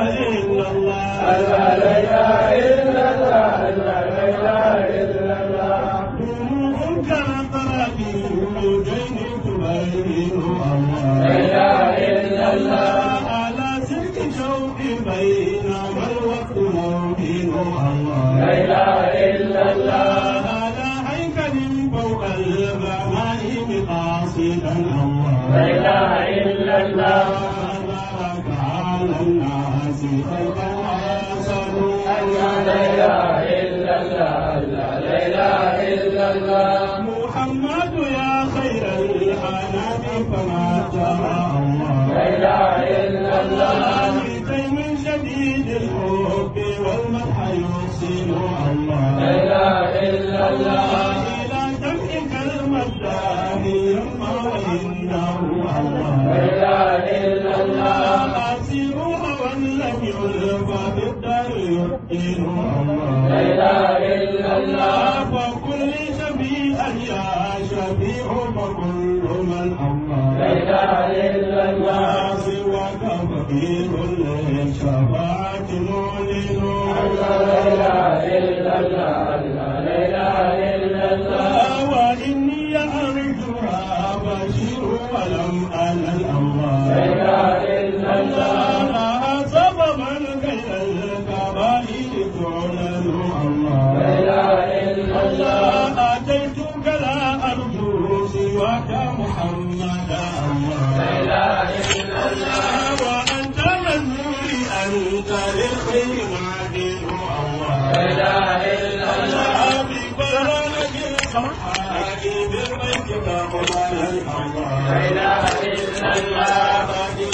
إلا الله لا إله إلا الله لا إله إلا الله نور كالطرف وجين تبين الله لا إله إلا الله على سلك شوق بين والوقت موهن الله لا إله إلا الله على هيكل فوق البهائم قاصدا الله لا إله إلا الله بارك على الناس خلقا واسروا لا إله إلا الله لا إله إلا الله محمد يا خير الحنان فما ترى الله لا إله إلا الله بيتين شديد الحب والمدح يحسن لا الله إله إلا الله إلى دمعك المداح يما وإنه لا الله إله إلا الله أسيروا ولم يلقى بالدار يحسن لا الله إله إلا الله فكل شفيعا يا شفيع فكل من لا الله إله إلا الله لا سواك فقير للشفاعة معلن لا إله إلا الله لا إله إلا الله وإني أرجوها بشير ولم أنل لا الله إله إلا الله لها سببا كي الكبائر تعلن لا الله إله إلا الله أتيتك لا أرجو سواك محمدا لا الله إله إلا الله وأنت منزولي أنت للخير معدن الله لا إله إلا الله ببرامج الصحاح بربيتك قبل الله لا إله إلا الله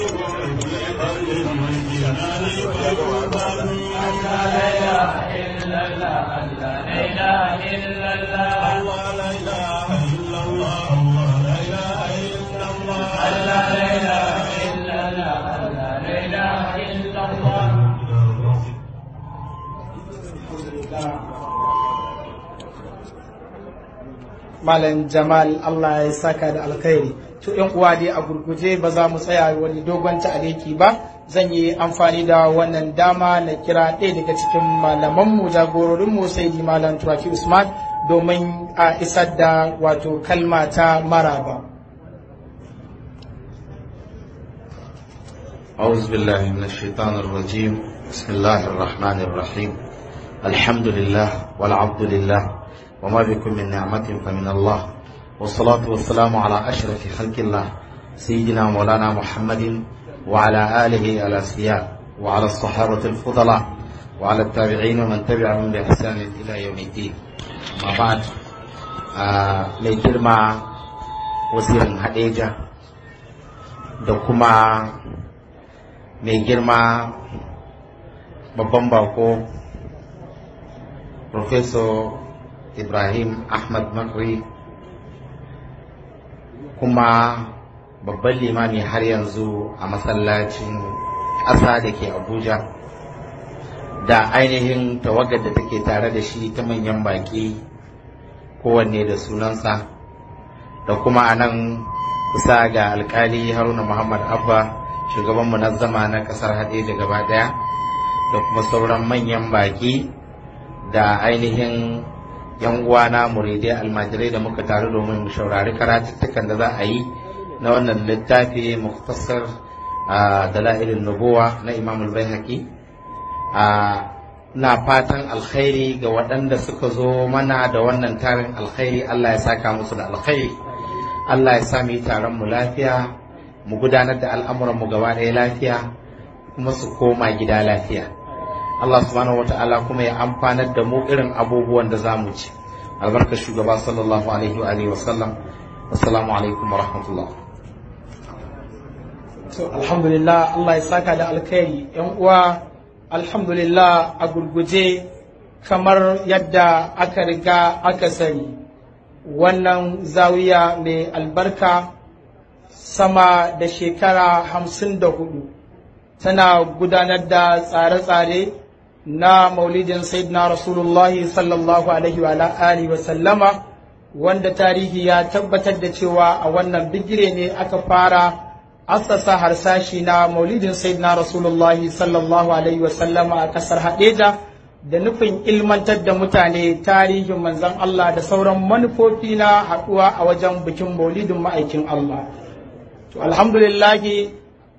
لا إله إلا الله لا إله إلا الله لا إله إلا الله لا إله إلا الله لا إله إلا الله لا إله إلا الله Malam Jamal Allah ya saka da alkhairi. To ‘yan uwa dai a gurguje ba za mu tsaya wani dogon ta'aliki ba, zan yi amfani da wannan dama na kira ɗaya daga cikin malamanmu jagororinmu sai di Malam Turaki Usman domin a isar da wato kalma ta maraba. أعوذ بالله من الشيطان الرجيم بسم الله الرحمن الرحيم الحمد لله والعبد لله وما بكم من نعمة فمن الله والصلاة والسلام على أشرف خلق الله سيدنا مولانا محمد وعلى آله الأسياء وعلى الصحابة الفضلاء وعلى التابعين ومن تبعهم بإحسان إلى يوم الدين ما بعد آه ليترمى وزير هديجة دكما mai girma babban bako Professor Ibrahim Ahmad Makri kuma babban limami har yanzu a masallacin ƙasa da ke Abuja da ainihin tawagar da take tare da shi ta manyan baƙi kowanne da sunansa da kuma a nan kusa ga alkali haruna muhammad abba shugaban munazzama na kasar haɗeja gaba ɗaya da kuma sauran manyan baƙi da ainihin yan uwana muridai almajirai da muka taru domin mu shaurari karatuttukan da za a yi na wannan littafi muktasar a dala'ilin nubuwa na imam al-baihaqi a na fatan alkhairi ga waɗanda suka zo mana da wannan tarin alkhairi Allah ya saka musu da alkhairi Allah ya sa mu yi taron mu lafiya mu gudanar da al'amuran mu gaba ɗaya lafiya kuma su koma gida lafiya Allah subhanahu wata'ala kuma ya amfanar da mu irin abubuwan da za mu ci albarka shugaba sallallahu alaihi wa alihi wa sallam assalamu alaikum wa rahmatullah to alhamdulillah Allah ya saka da alkhairi yan uwa alhamdulillah a gurguje kamar yadda aka riga aka sani wannan zawiya mai albarka sama da shekara hamsin da hudu tana gudanar da tsare-tsare na maulidin sayyidina rasulullahi sallallahu alaihi wa alihi wa sallama wanda tarihi ya tabbatar da cewa a wannan bigire ne aka fara assasa harsashi na maulidin sayyidina rasulullahi sallallahu alaihi wasallama a kasar hadeja da nufin ilmantar da mutane tarihin manzon Allah da sauran manufofi na haɗuwa a wajen bikin maulidin ma'aikin Allah to alhamdulillahi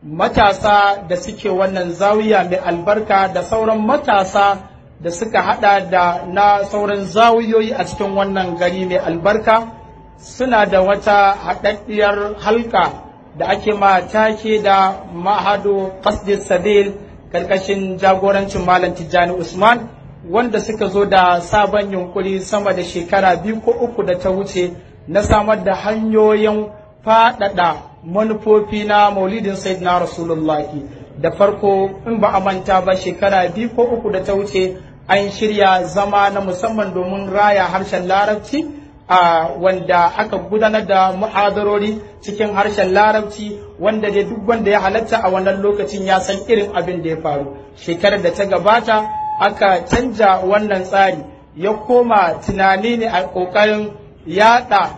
matasa da suke wannan zawiya mai albarka da sauran matasa da suka hada da na sauran zawiyoyi a cikin wannan gari mai albarka suna da wata haɗaɗɗiyar halka da ake ma take da mahado qasdis sabil karkashin jagorancin malam tijjani usman wanda suka zo da sabon yunkuri sama da shekara biyu ko uku da ta wuce na samar da hanyoyin faɗaɗa manufofi na maulidin sayyidina rasulullahi da farko in ba a manta ba shekara biyu ko uku da ta wuce an shirya zama na musamman domin raya harshen larabci a wanda aka gudanar da muhadarori cikin harshen larabci wanda dai duk wanda ya halatta a wannan lokacin ya san irin abin da ya faru shekarar da ta gabata aka canja wannan tsari ya koma tunani ne a ƙoƙarin yada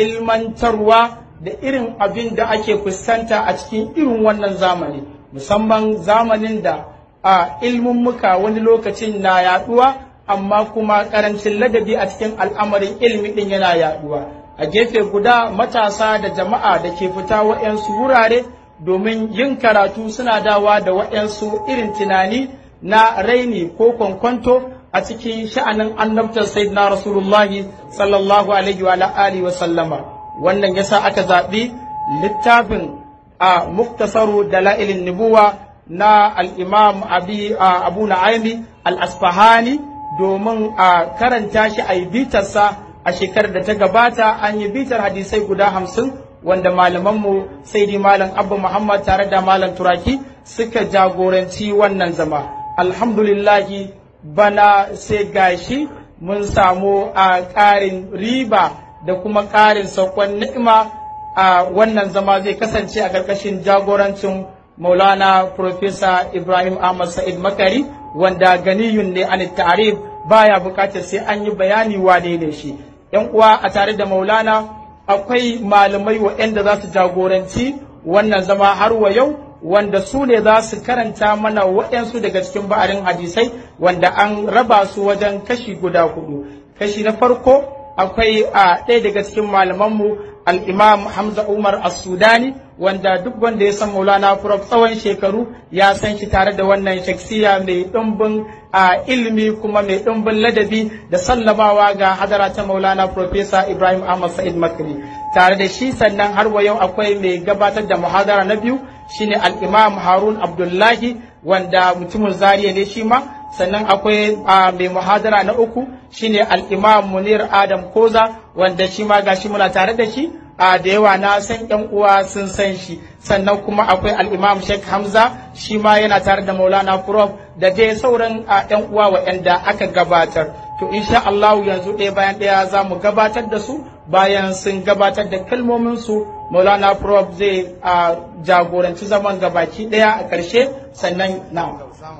ilmantarwa da irin abin da ake fuskanta a cikin irin wannan zamani musamman zamanin da a ilmummuka wani lokacin na yaduwa amma kuma karancin ladabi a cikin al'amarin ilmi din yana yaduwa a gefe guda matasa da jama'a da ke fita wa'yansu wurare domin yin karatu suna dawa da wa'yansu irin tunani na raini ko kwankwanto a cikin sha'anin annabtar sayyidina rasulullahi sallallahu alaihi wa alihi wa sallama wannan yasa aka zaɓi littafin a muktasaru dala'ilin nubuwa na al'imam abu na'aimi al-asfahani domin a karanta shi a yi bitarsa a shekarar da ta gabata an yi bitar hadisai guda hamsin wanda malamanmu sai di malam abba muhammad tare da malam turaki suka jagoranci wannan zama alhamdulillahi bana sai gashi mun samu a ƙarin riba da kuma ƙarin saukon ni'ima a wannan zama zai kasance a ƙarƙashin jagorancin maulana Profesa ibrahim ahmad sa'id makari wanda ganiyun ne an ta'arif baya buƙatar sai an yi bayani wane ne shi yan uwa a tare da maulana akwai malamai waɗanda za su jagoranci wannan zama har wa yau wanda su ne za su karanta mana waɗansu daga cikin ba'arin hadisai wanda an raba su wajen kashi guda hudu kashi na farko akwai a ɗaya daga cikin malamanmu al'imam Hamza Umar As-Sudani wanda duk wanda ya san Maulana Prof tsawon shekaru ya san shi tare da wannan shaksiya mai ɗumbin a ilimi kuma mai ɗumbin ladabi da sallamawa ga hadara ta Maulana Profesa Ibrahim Ahmad Sa'id Makri tare da shi sannan har wa yau akwai mai gabatar da muhadara na biyu shine al-Imam Harun Abdullahi wanda mutumin Zariya ne shi ma sannan akwai mai muhadara na uku shine al-imam munir adam koza wanda shi ma gashi muna tare da shi a da yawa na san yan uwa sun san shi sannan kuma akwai al-imam sheikh hamza shi ma yana tare da maulana prof da dai sauran yan uwa waɗanda aka gabatar to insha Allah yanzu ɗaya bayan ɗaya za mu gabatar da su bayan sun gabatar da kalmomin su maulana prof zai jagoranci zaman gabaki ɗaya a ƙarshe sannan na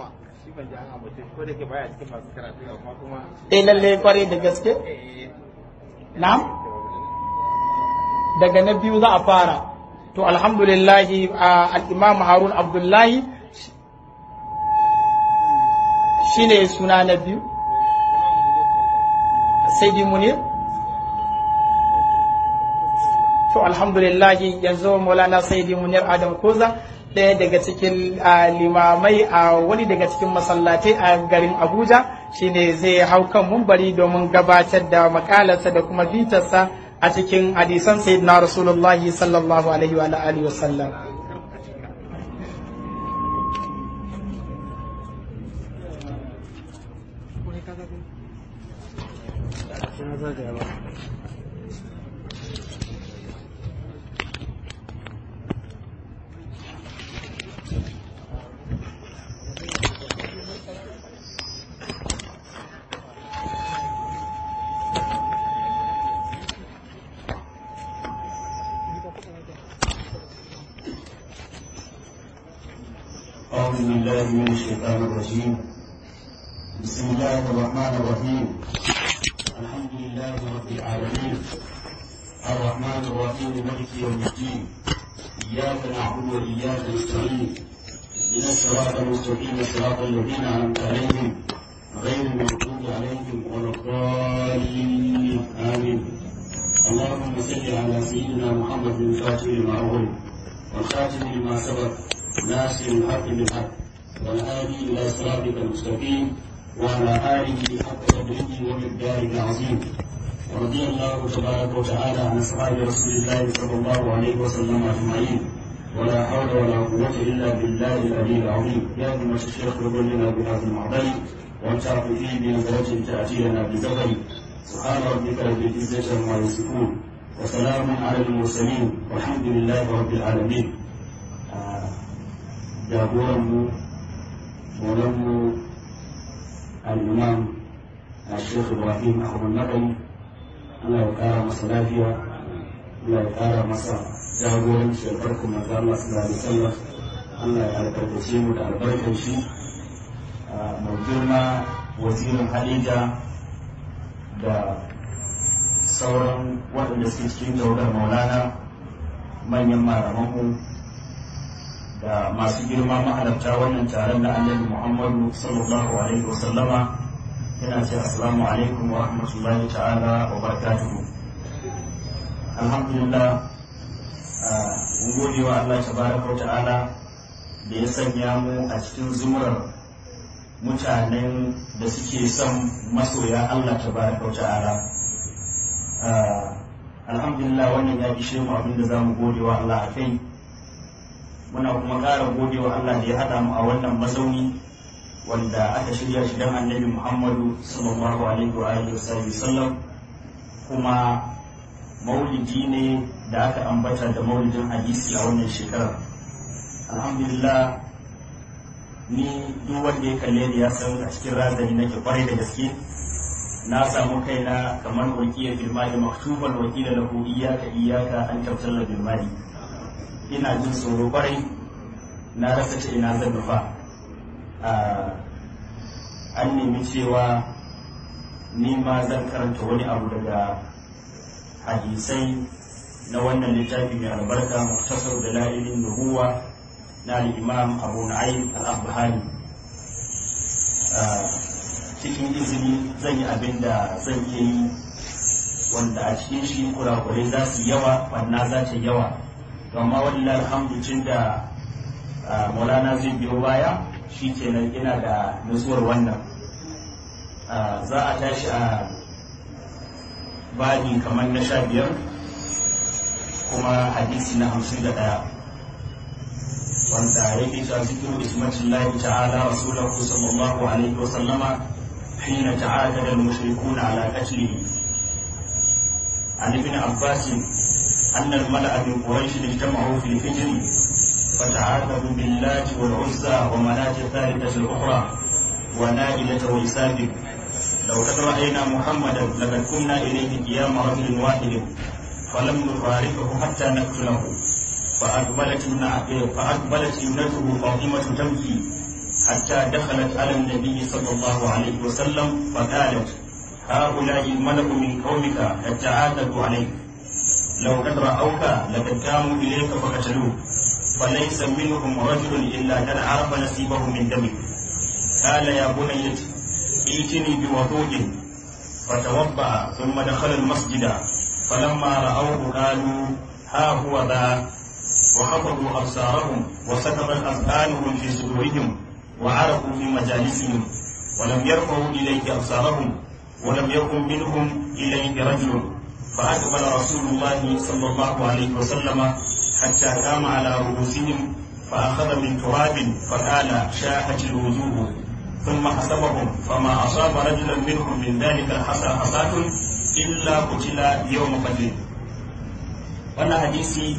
eh lalle kwarai da gaske na daga na biyu za a fara to alhamdulillahi al-imam harun abdullahi shine suna na biyu sai munir to alhamdulillahi yanzu maulana sayyidi munir adam koza ɗaya daga cikin limamai a wani daga cikin masallatai a garin abuja shine zai hau kan mumbari domin gabatar da makalarsa da kuma bitarsa a cikin hadisan sayyidina rasulullahi sallallahu alaihi wa alihi wasallam أعوذ بالله من الشيطان الرجيم بسم الله الرحمن الرحيم الحمد لله رب العالمين الرحمن الرحيم مالك يوم الدين إياك نعبد وإياك نستعين اهدنا الصراط المستقيم صراط الذين أنعمت عليهم غير المغضوب عليهم ولا الضالين آمين اللهم صل على سيدنا محمد الفاتح لما أغلق والخاتم لما سبق ناصر الحق بالحق والهادي إلى صراطك المستقيم وعلى آله حق قدره ومقداره العظيم ورضي الله تبارك وتعالى عن أصحاب رسول الله صلى الله عليه وسلم أجمعين ولا حول ولا قوة إلا بالله العلي العظيم يا أيها الشيخ لنا بهذا المعضل وانشرف فيه بنظرة تأتي لنا بزفر سبحان ربك رب العزة عما يصفون وسلام على المرسلين والحمد لله رب العالمين jagoranmu maulanmu al'imam a shekh ibrahim ahmad nakari allah ya kara masa lafiya allah ya kara masa jagoranci da farko manzo allah sallallahu alaihi wasallam allah ya albarkace mu da albarkar shi mai girma wazirin hadija da sauran waɗanda suke cikin tawagar maulana manyan malamanmu da masu girma mahalarta wannan taron na annabi muhammadu sallallahu alaihi wa sallama yana ce assalamu alaikum wa rahmatullahi ta'ala wa barakatuhu alhamdulillah mun gode wa Allah tabaraka wa ta'ala da ya sanya mu a cikin zumurar mutanen da suke son masoya Allah tabaraka wa ta'ala alhamdulillah wannan ya ishe mu abin da za mu gode wa Allah a kai muna kuma ƙara gode wa Allah da ya haɗa mu a wannan mazauni wanda aka shirya shi don annabi Muhammadu sallallahu alaihi wa alihi wasallam kuma maulidi ne da aka ambata da maulidin hadisi a wannan shekarar alhamdulillah ni duk wanda ya kalle ni ya san a cikin razani nake kwarai da gaske na samu kaina kamar wakiya bilmali maktuban wakila lahu iyaka iyaka an tabtalla bilmali ina jin tsoro kwarai na rasa ce ina zan nufa an nemi cewa ni ma zan karanta wani abu daga hadisai na wannan littafi mai albarka muktasar da la'ilin nubuwa na imam abu na'im al-abbahani cikin izini zan yi abin da zan iya yi wanda a cikin shi kurakurai za su yawa banna za ta yawa amma wallahi alhamdulillah da maulana zai biyo baya shi kenan ina da nutsuwar wannan za a tashi a babi kamar na sha biyar kuma hadisi na hamsin da ɗaya wanda yake cewa zikiru ismatin lahi ta'ala rasulahu sallallahu alaihi wa sallama حين تعادل المشركون على قتله عن ابن عباس أن الملأ من قريش اجتمعوا في الفجر فتعاقبوا باللات والعزى ومناة الثالثة الأخرى ونائلة والسابق لو قد رأينا محمدا لقد كنا إليه قيام رجل واحد فلم نفارقه حتى نقتله فأقبلت فأقبلت ابنته فاطمة تبكي حتى دخلت على النبي صلى الله عليه وسلم فقالت هؤلاء الملأ من قومك قد تعاقبوا عليك لو قد رأوك لقد قاموا إليك فقتلوك فليس منهم رجل إلا قد عرف نصيبه من دمك قال يا بني ائتني بوضوء فتوضأ ثم دخل المسجد فلما رأوه قالوا ها هو ذا وخفضوا أبصارهم وسكبت أذقانهم في صدورهم وعرفوا في مجالسهم ولم يرفعوا إليك أبصارهم ولم يكن منهم إليك رجل فأقبل رسول الله صلى الله عليه وسلم حتى قام على رؤوسهم فأخذ من تراب فقال شاحت الوجوه ثم حسبهم فما أصاب رجلا منهم من ذلك الحصى حصاة إلا قتل يوم بدر wannan hadisi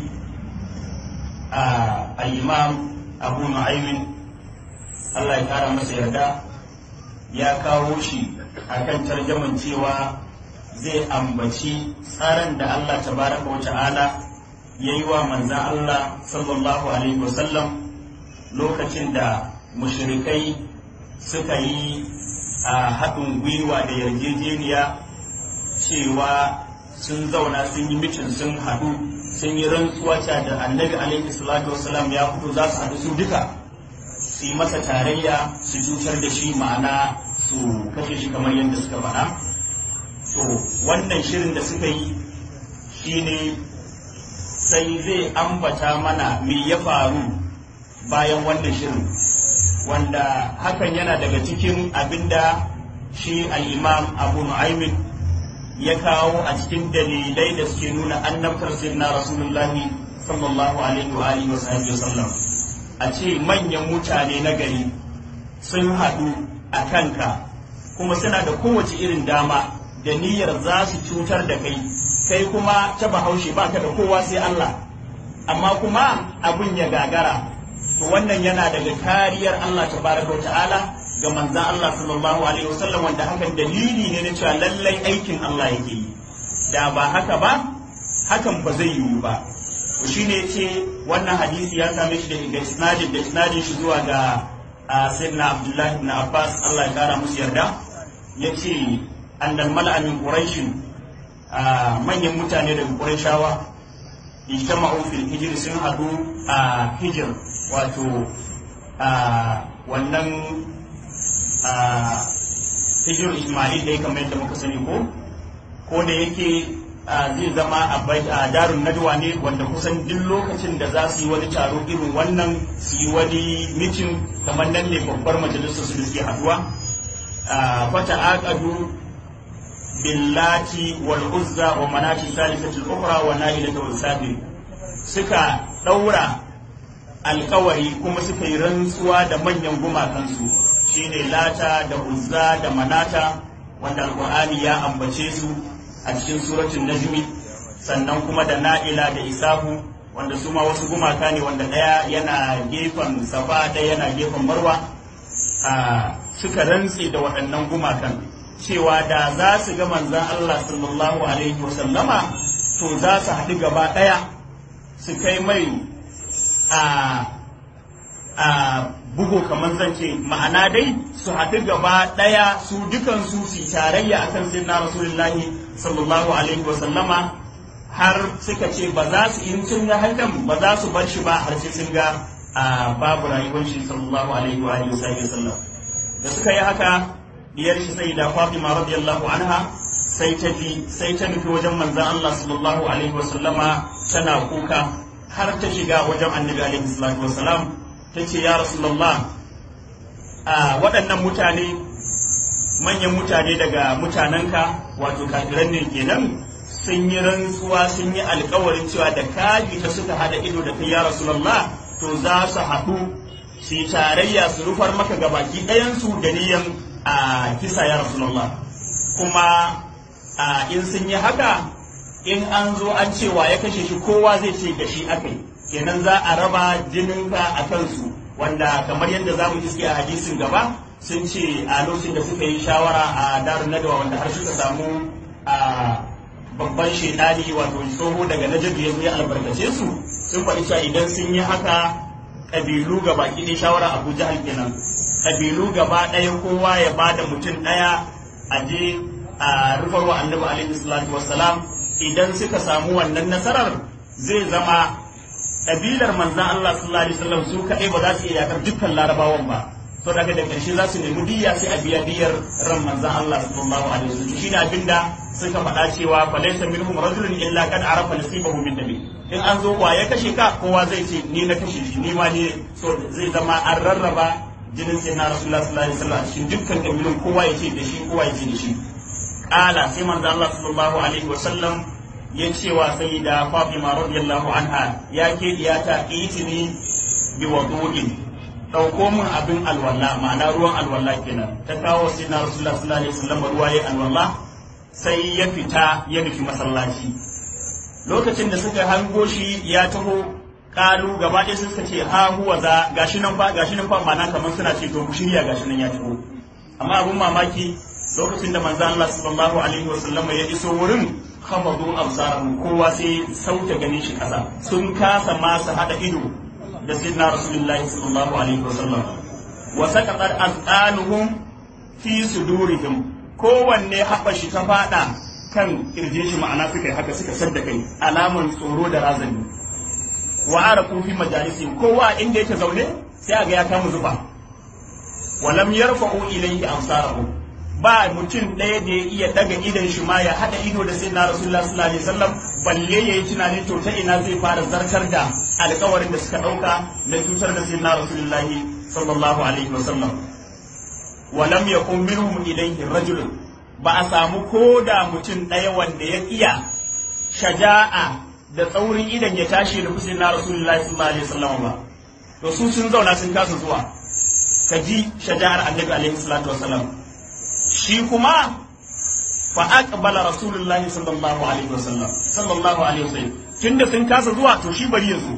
a al-imam abu nu'aymin Allah ya kara masa yarda ya kawo shi akan tarjaman cewa zai ambaci tsarin da Allah tabaraka wa ta'ala ya yi wa manzan Allah sallallahu alaihi wasallam lokacin da mushrikai suka yi a haɗin gwiwa da yarjejeniya cewa sun zauna sun yi mitin sun haɗu sun yi rantsuwa cewa da annabi alaihi salatu wasalam ya fito za su haɗu su duka su yi masa tarayya su cutar da shi ma'ana su kashe shi kamar yadda suka faɗa to wannan shirin da suka yi shine sai zai ambata mana me ya faru bayan wannan shirin wanda hakan yana daga cikin abinda shi al-imam abu nu'aymin ya kawo a cikin dalilai da suke nuna annabtar sayyidina rasulullahi sallallahu alaihi wa alihi wa sahbihi wasallam a ce manyan mutane na gari sun haɗu a kanka kuma suna da kowace irin dama da niyyar za su cutar da kai kai kuma ta bahaushe baka da kowa sai Allah amma kuma abun ya gagara to wannan yana daga kariyar Allah tabaraka wa ta'ala ga manzan Allah sallallahu alaihi wasallam wanda hakan dalili ne na cewa lallai aikin Allah yake yi da ba haka ba hakan ba zai yiwu ba to shine yace wannan hadisi ya same shi da isnadin da isnadin shi zuwa ga sayyidina Abdullah ibn Abbas Allah ya kara musu yarda yace annal mal'a min quraish manyan mutane daga qurayshawa ijtama'u fil hijr sun hadu a hijr wato wannan hijir Ismail dai kamar yadda muka sani ko ko da yake zai zama a darun nadwa ne wanda kusan duk lokacin da za su yi wani taro irin wannan su yi wani mitin kamar nan ne babbar majalisar su da suke haduwa fata aqadu billati wal uzza wa manati salisati al-ukhra wa nailata wal sabir suka daura alkawari kuma suka yi rantsuwa da manyan gumakansu shine lata da uzza da manata wanda alkur'ani ya ambace su a cikin suratul najmi sannan kuma da na'ila da isahu wanda su ma wasu gumaka ne wanda ɗaya yana gefen safa ɗaya yana gefen marwa suka rantse da waɗannan gumakan cewa da za su ga manzan Allah sallallahu alaihi wasallama to za su haɗu gaba ɗaya su kai mai a a bugu kamar zan ce ma'ana dai su haɗu gaba ɗaya su dukansu su tarayya akan sai na rasulullahi sallallahu alaihi wasallama har suka ce ba za su in sun ga hakan ba za su bar shi ba har sai sun ga a babu rayuwar shi sallallahu alaihi wa alihi wasallam da suka yi haka diyar shi sai da Fatima radiyallahu anha sai ta bi sai ta nufi wajen manzon Allah sallallahu alaihi wasallama tana kuka har ta shiga wajen annabi alaihi salatu wasalam ta ce ya rasulullah a waɗannan mutane manyan mutane daga mutanenka wato kafiran ne kenan sun yi rantsuwa sun yi alkawarin cewa da kaji ta suka hada ido da kai ya rasulullah to za su haɗu su yi tarayya su rufar maka ga baki ɗayansu da niyan a kisa ya rasulullah kuma a in sun yi haka in an zo an cewa ya kashe shi kowa zai ce da shi aka yi kenan za a raba jininka a kansu wanda kamar yadda za mu iske a hadisin gaba sun ce a lokacin da suka yi shawara a darun nadawa wanda har suka samu a babban shaidani wato tsoho daga najabi ya ya albarkace su sun faɗi cewa idan sun yi haka ƙabilu gaba ɗaya shawara abu jahal kenan ƙabilu gaba ɗaya kowa ya ba da mutum ɗaya a je a rufarwa annabi alaihi salatu wassalam idan suka samu wannan nasarar zai zama ƙabilar manzan Allah sallallahu alaihi wasallam su kaɗai ba za su iya yakar dukkan larabawan ba to daga da ƙarshe za su nemi diyya sai a biya diyyar ran manzan Allah sallallahu alaihi wasallam shine abinda suka faɗa cewa fa laysa minhum rajulun illa kad arafa nasibahu min nabi in an zo wa ya kashe ka kowa zai ce ni na kashe shi ni ma ne so zai zama an rarraba jinin sai na rasulullah sallallahu alaihi wasallam cikin dukkan kabilun kowa ya ce da shi kowa ya ce da shi kala sai manzan Allah sallallahu alaihi wasallam ya ce wa sai da Fatima radiyallahu anha ya ke diyata itini bi wudu'in dauko min abin alwala ma'ana ruwan alwala kenan ta kawo sai na Rasulullah sallallahu alaihi wasallam ruwa ya alwala sai ya fita ya nufi masallaci lokacin da suka hango shi ya taho kalu gaba ɗaya suka ce ha huwa za gashi nan fa gashi nan fa ma'ana kamar suna ce to ku shirya gashi nan ya taho amma abun mamaki lokacin da manzo Allah sallallahu alaihi wasallam ya iso wurin khamadu absarahum kowa sai sauta ganin shi kasa sun kasa ma su hada ido da sayyidina rasulullahi sallallahu alaihi wasallam wa saqatat azqanuhum fi sudurihim kowanne haɓa shi ta fada kan kirje shi ma'ana suka yi haka suka sadda kai alaman tsoro da razani wa arafu fi majalisin kowa inda yake zaune sai aga ya kama zuba walam yarfa'u ilayhi absarahu ba mutum ɗaya da ya iya daga idan shi ma ya haɗa ido da sai na rasulullah sallallahu alaihi wasallam balle yayi tunanin to ta ina zai fara zartar da alƙawarin da suka ɗauka na cutar da sai na rasulullah sallallahu alaihi wasallam walam yakun minhum ilayhi rajulun ba a samu ko da mutum ɗaya wanda ya iya shaja'a da tsaurin idan ya tashi da fusin na rasulullahi sallallahu alaihi wasallam ba to su sun zauna sun kasa zuwa ka ji shaja'ar annabi alaihi salatu wasallam shi kuma fa aqbala rasulullahi sallallahu alaihi wasallam sallallahu alaihi wasallam tunda sun kasa zuwa to shi bari ya zo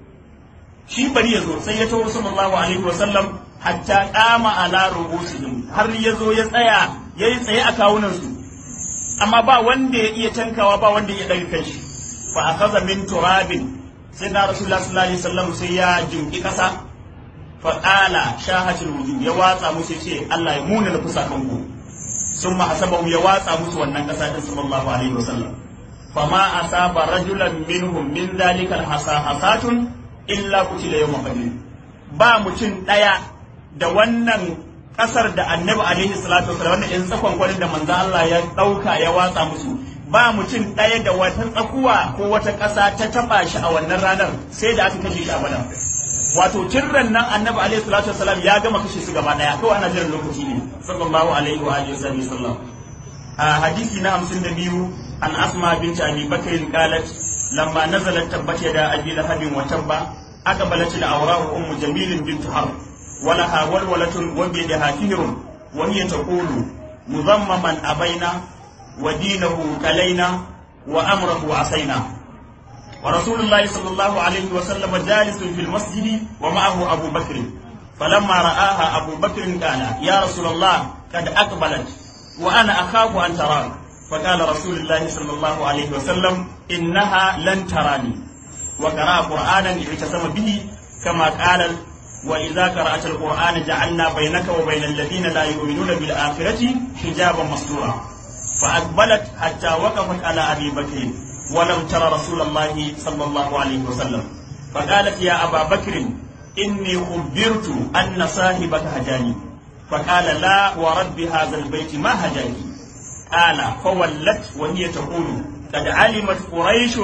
shi bari ya zo sai ya tawo sallallahu alaihi wasallam hatta qama ala rubusihim har ya zo ya tsaya yayi tsaye a kawunan su amma ba wanda ya iya tankawa ba wanda ya ɗaga kai shi fa akaza min turabin sai na rasulullah sallallahu alaihi wasallam sai ya jinki kasa fa qala shahatul wujuh ya watsa musu ce Allah ya muna da fusakan ku summa hasabahu ya watsa musu wannan kasa din sallallahu alaihi wasallam fama asaba rajulan minhum min dhalika hasatun illa kutila yawma badr ba mutum daya da wannan kasar da annabi alaihi salatu wasallam wannan in tsakon kwanin da manzo Allah ya dauka ya watsa musu ba mutum ɗaya da wata tsakuwa ko wata ƙasa ta taɓa shi a wannan ranar sai da aka kashe shi a badar wato tirran nan annabi alaihi salatu wasalam ya gama kashe su gaba ɗaya kawai ana jiran lokaci ne sallallahu alaihi wa alihi wasallam a hadisi na 52 an asma binti abi bakr qalat lamma nazalat tabbat yada abi lahabin wa tabba aqbalat da awrahu ummu jamil bint harb ولها ولولة وبيدها فهر وهي تقول مذمما أبينا ودينه كلينا وأمره عصينا ورسول الله صلى الله عليه وسلم جالس في المسجد ومعه أبو بكر فلما رآها أبو بكر قال يا رسول الله قد أقبلت وأنا أخاف أن تراك فقال رسول الله صلى الله عليه وسلم إنها لن تراني وقرأ قرآنا اعتصم به كما قال وإذا قرأت القرآن جعلنا بينك وبين الذين لا يؤمنون بالآخرة حجابا مستورا فأقبلت حتى وقفت على أبي بكر ولم تر رسول الله صلى الله عليه وسلم فقالت يا أبا بكر إني خبرت أن صاحبك هجاني فقال لا ورب هذا البيت ما هجاني قال فولت وهي تقول قد علمت قريش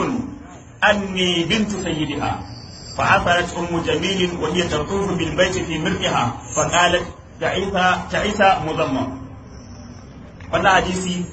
أني بنت سيدها فعثرت أم جميل وهي تطوف بالبيت في مرئها فقالت تعيث تعيث مضمم wannan hadisi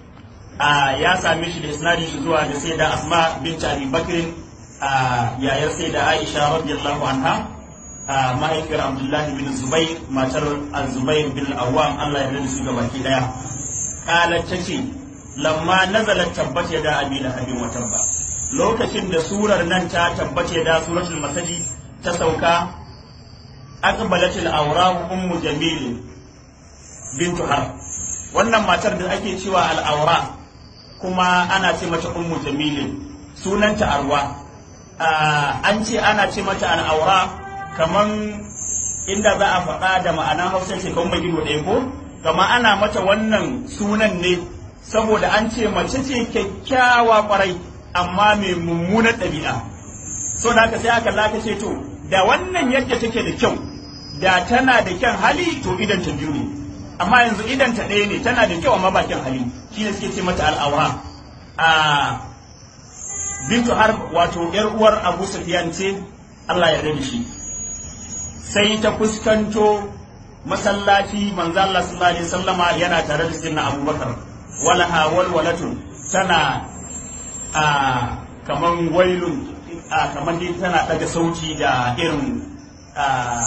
ya same shi da isnadin shi zuwa da sai da asma bin abi bakr yayar sai da aisha radiyallahu anha mahaifiyar abdullahi bin zubair matar zubair bin awam allah ya rada su ga baki daya kalat tace lamma nazalat tabbat yada abi lahabin wa tabba lokacin da surar nan ta tabbace da suratul masaji ta sauka aqbalatil awrahu ummu jamil bintu har wannan matar da ake cewa al'aura kuma ana ce mata ummu jamil sunanta arwa an ce ana ce mata al'aura kaman inda za a faɗa da ma'ana hausa ce kawai mai gido ɗaya ko kama ana mata wannan sunan ne saboda an ce mace ce kyakkyawa kwarai amma mai mummunar ɗabi'a so da haka sai aka laka ce to da wannan yadda take da kyau da tana da kyan hali to idan ta biyu ne amma yanzu idan ta ɗaya ne tana da kyau amma ba kyan hali shi ne suke ce mata al'aura a bintu har wato yar uwar abu sufyan ce Allah ya da shi sai ta fuskanto masallaci manzo Allah sallallahu alaihi wasallama yana tare da sirna abubakar walaha walwalatun tana a kaman wailun a kaman dai tana daga sauti da irin a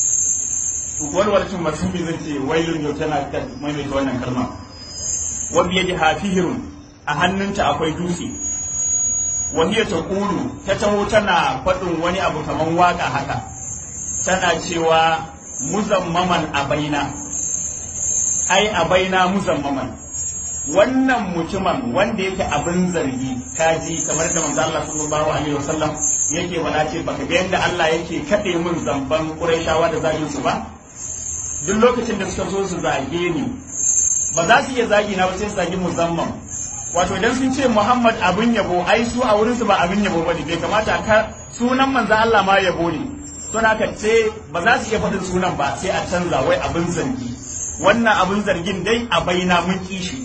walwalatun masubi zan ce wailun yau tana maimaita wannan kalma wa biyadi hafihirun a hannunta akwai dutse wani ta kulu ta taho tana faɗin wani abu kaman waka haka tana cewa muzammaman abaina ai abaina muzammaman wannan mutumin wanda yake abin zargi kaji kamar da manzo Allah sallallahu alaihi wasallam yake faɗa ce baka ga yadda Allah yake kade min zamban Qurayshawa da zagin su ba duk lokacin da suka so su zage ni ba za su iya zagi na ba sai su zagi musamman wato idan sun ce Muhammad abin yabo ai su a wurinsu ba abin yabo bane bai kamata ka sunan manzo Allah ma yabo ne to haka ce ba za su iya faɗin sunan ba sai a canza wai abin zargi wannan abin zargin dai a baina mun ki shi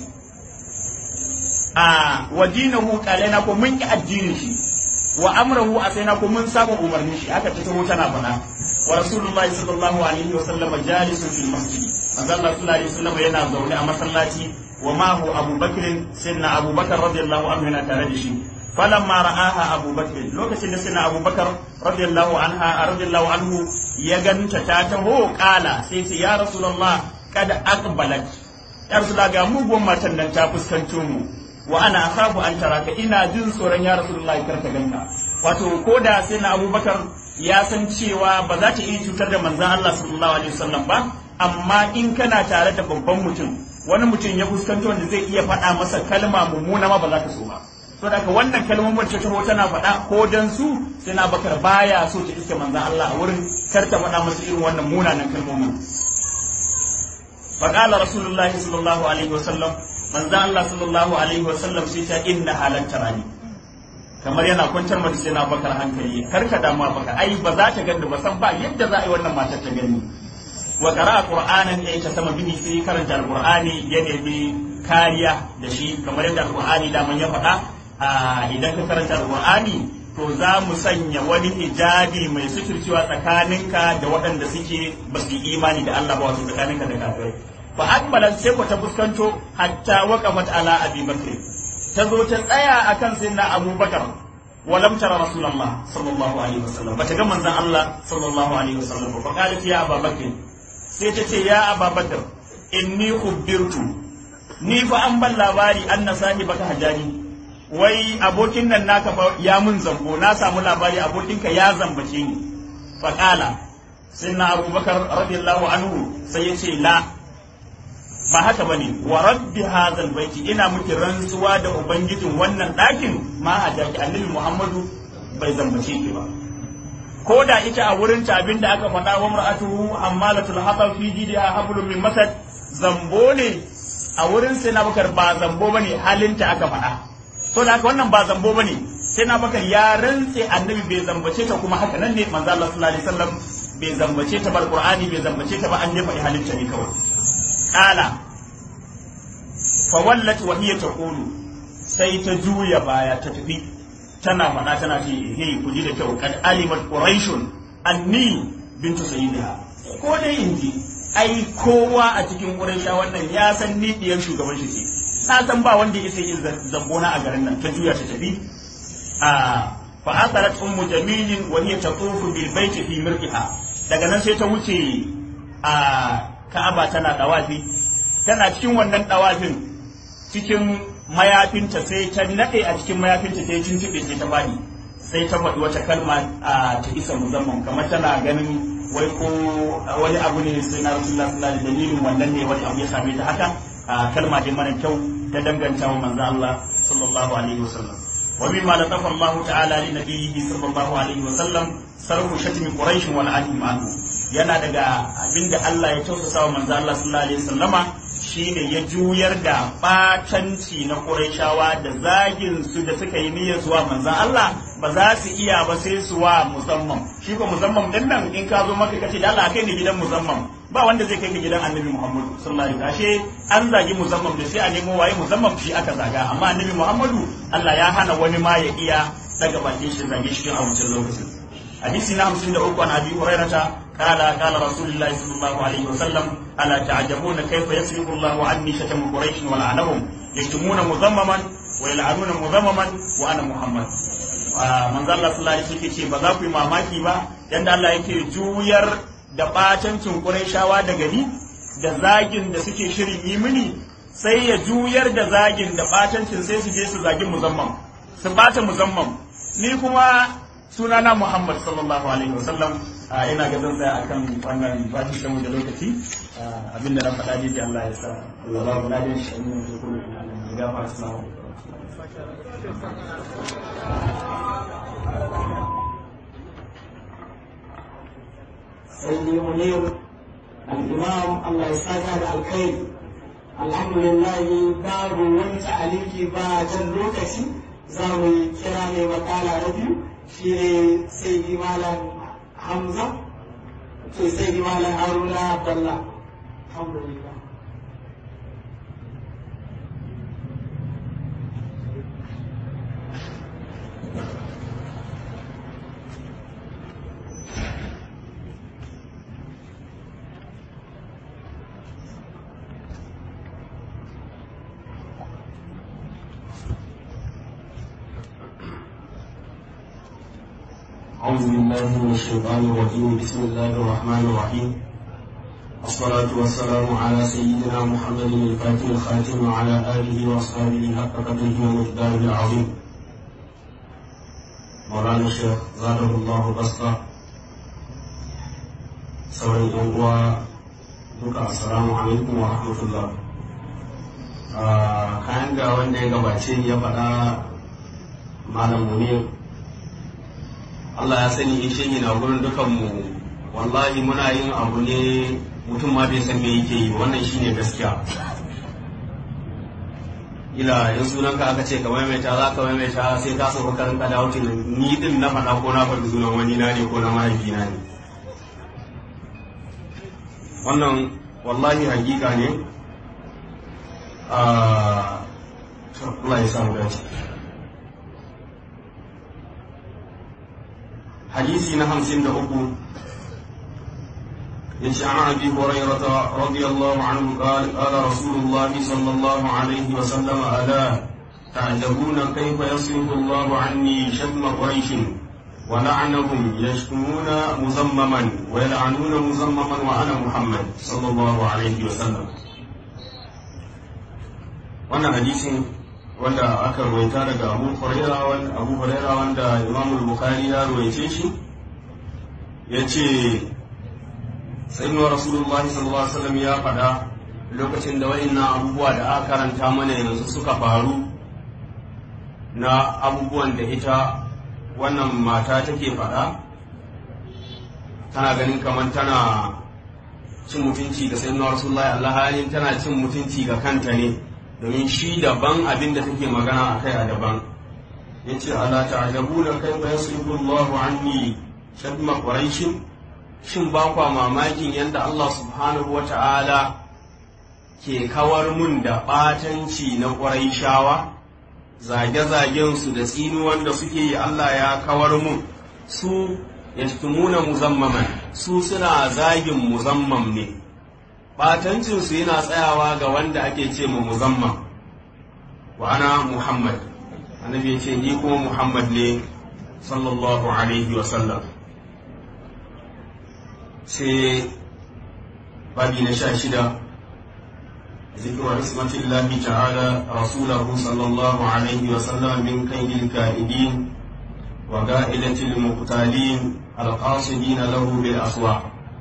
a wadinahu qalana ko mun ki addinin shi wa amrahu asaina ko mun saba umarnin shi haka ta taho tana faɗa wa rasulullahi sallallahu alaihi wa sallam jalisun fil masjid manzo Allah sallallahu alaihi wa sallam yana zaune a masallaci وما هو أبو بكر سيدنا أبو بكر رضي الله عنه هنا تردشي فلما رآها أبو بكر لو كسيدنا سيدنا أبو بكر رضي الله عنها رضي الله عنه يغن تتاته قال سيسي يا رسول الله قد أقبلت يا رسول الله قاموا بما تندن تابس كنتومو وأنا أخاف أن تراك إنا جن سورا يا رسول الله كرت غنka wato ko da sai na abubakar ya san cewa ba za ta iya cutar da manzan Allah sallallahu alaihi wasallam ba amma in kana tare da babban mutum wani mutum ya fuskanto wanda zai iya faɗa masa kalma mummuna ma ba za ka so ba to da wannan kalmomin ta taho tana faɗa ko dan su sai na bakar baya so ta iske manzan Allah a wurin kar ta faɗa masa irin wannan munanan kalmomin فقال رسول الله صلى الله عليه وسلم من ذا الله صلى الله عليه وسلم سيتا إن حالة تراني kamar yana kwantar mata sai na bakar hankali kar ka damu baka ai ba za ta gani ba san ba yadda za a yi wannan matar ta gani wa qara'a qur'anan ya ta sama bihi sai karanta alqur'ani ya nemi kariya da shi kamar yadda alqur'ani da man ya faɗa idan ka karanta alqur'ani to za mu sanya wani hijabi mai suturcewa tsakaninka da waɗanda suke ba su yi imani da Allah ba wato tsakaninka da kafirai fa akbalan sai ku ta fuskanto hatta waqafat ala abi bakr ta zo ta tsaya akan sayyidina abubakar ولم ترى رسول الله صلى الله عليه وسلم بتجمع من الله صلى الله عليه وسلم فقالت يا أبا بكر سيتتي يا أبا بكر إني خبرت ni fa an ban labari an na sahi baka hajari wai abokin nan naka fa ya mun zambo na samu labari abokinka ya zambace ni faqala sai na abubakar radiyallahu anhu sai ya ce la ba haka bane wa rabbi hadzal baiti ina miki rantsuwa da ubangijin wannan ɗakin ma a daki annabi muhammadu bai zambace ki ba ko da ita a wurin ta abin da aka faɗa wa mar'atuhu ammalatul hatab fi jidiha hablum min masad zambo ne a wurin sai na bakar ba zambo bane halinta aka faɗa so da haka wannan ba zambo bane sai na bakar ya rantse annabi bai zambace ta kuma haka nan ne manzo Allah sallallahu alaihi wasallam bai zambace ta ba alqur'ani bai zambace ta ba an jefa halinta ne kawai kala fawallat wa hiya taqulu sai ta juya baya ta tafi tana faɗa tana ce he ku ji da kyau kad alimat quraishun anni bintu sayyidiha ko dai inji ai kowa a cikin quraisha wannan ya san ni diyar shugaban shi ce na san ba wanda ya sai zambona a garin nan ta juya ta tafi a fa asarat ummu jamilin wa hiya tatufu bil baiti fi mirqiha daga nan sai ta wuce a ka'aba tana dawafi tana cikin wannan dawafin cikin mayafinta sai ta nade a cikin mayafinta sai tuntube sai ta bani sai ta faɗi wata kalma a ta isa musamman kamar tana ganin wai ko wani abu ne sai na rasulullah sallallahu alaihi dalilin wannan ne wani abu ya same ta haka kalma dai mara kyau ta danganta wa manzo Allah sallallahu alaihi wasallam wa mimma latafa Allah ta'ala li nabiyhi sallallahu alaihi wasallam sarfu shatmi quraish wal adim anhu yana daga abinda Allah ya tausasa wa manzo Allah sallallahu alaihi wasallama shine ya juyar da batanci na Qurayshawa da zagin su da suka yi niyyar zuwa manzon Allah ba za su iya ba sai su wa musamman shi ko musamman din nan in ka zo maka kace da Allah kai ni gidan musamman ba wanda zai kai ka gidan Annabi Muhammad sallallahu alaihi wasallam ashe an zagi musamman da sai a nemo waye musamman shi aka zaga amma Annabi Muhammadu Allah ya hana wani ma ya iya daga bakin shi zage shi a wancan lokacin hadisi na 53 an Abi Hurairah قال قال رسول الله صلى الله عليه وسلم ألا تعجبون كيف يصرف الله عني شتم قريش ولعنهم يشتمون مذمما ويلعنون مذمما وأنا محمد manzo Allah sallallahu alaihi wasallam ce ba za ku yi mamaki ba yanda Allah yake juyar da batancin Qurayshawa da gari da zagin da suke shirin yi mini sai ya juyar da zagin da batancin sai su je su zagi muzamman su bata muzamman ni kuma sunana Muhammad sallallahu alaihi wasallam ina ga zan tsaya akan wannan bashi da da lokaci abinda na faɗa ne Allah ya sa Allah ba mu ladin shi ne da kuma ya gafa assalamu سيدي منير الإمام الله يسعدها الخير alhamdulillah babu wani ta'aliki ba jan lokaci za mu yi kira mai makala na biyu shi ne sai malam hamza ke sai malam haruna balla alhamdulillah أعوذ بالله من الشيطان الرجيم بسم الله الرحمن الرحيم الصلاة والسلام على سيدنا محمد الفاتح الخاتم وعلى آله وأصحابه حق قدره ومقداره العظيم مولانا الشيخ زاده الله بسطة sauran yan uwa duka assalamu alaikum wa rahmatullah kayan ga wanda ya gabace ya faɗa malam munir Allah ya sani in shi na gurin dukanmu wallahi muna yin abu ne mutum ma bai san me yake yi wannan shine gaskiya ila in sunan ka aka ce ka maimaita za ka maimaita sai ka sauka karin ka dawo ni din na faɗa ko na faɗi sunan wani na ne ko na mahaifina ne wannan wallahi hakika ne Allah ya samu dace حديثي نهم سند أبو يجي عن أبي هريرة رضي الله عنه قال قال رسول الله صلى الله عليه وسلم ألا تعجبون كيف يصرف الله عني شتم قريش ولعنهم يشتمون مزمما ويلعنون مزمما وأنا محمد صلى الله عليه وسلم وانا حديث wanda aka ruwaita daga abu huraira wanda abu huraira wanda imam bukhari ya ruwaice shi ya ce sayyidina rasulullahi sallallahu alaihi wasallam ya faɗa lokacin da wa'annan abubuwa da aka karanta mana yanzu suka faru na abubuwan da ita wannan mata take faɗa tana ganin kamar tana cin mutunci ga sayyidina rasulullahi Allah halin tana cin mutunci ga kanta ne domin shi daban abin da take magana a kai a daban ya ce ala ta'ajabu da kai ba yasrifu Allahu anni shadma quraishin shin ba kwa mamakin yadda Allah subhanahu wata'ala ke kawar mun da batanci na quraishawa zage-zagen su da tsinuwan da suke yi Allah ya kawar mun su yashtumuna muzammaman su suna zagin muzammam ne batancinsu yana tsayawa ga wanda ake ce mu muzamman wa ana muhammad annabi ya ce ni kuma muhammad ne sallallahu alaihi wa sallam sai babi na sha shida ذكر عصمة الله تعالى رسوله صلى الله عليه وسلم من كيد الكائدين وقائلة المقتالين القاصدين له بالأسواق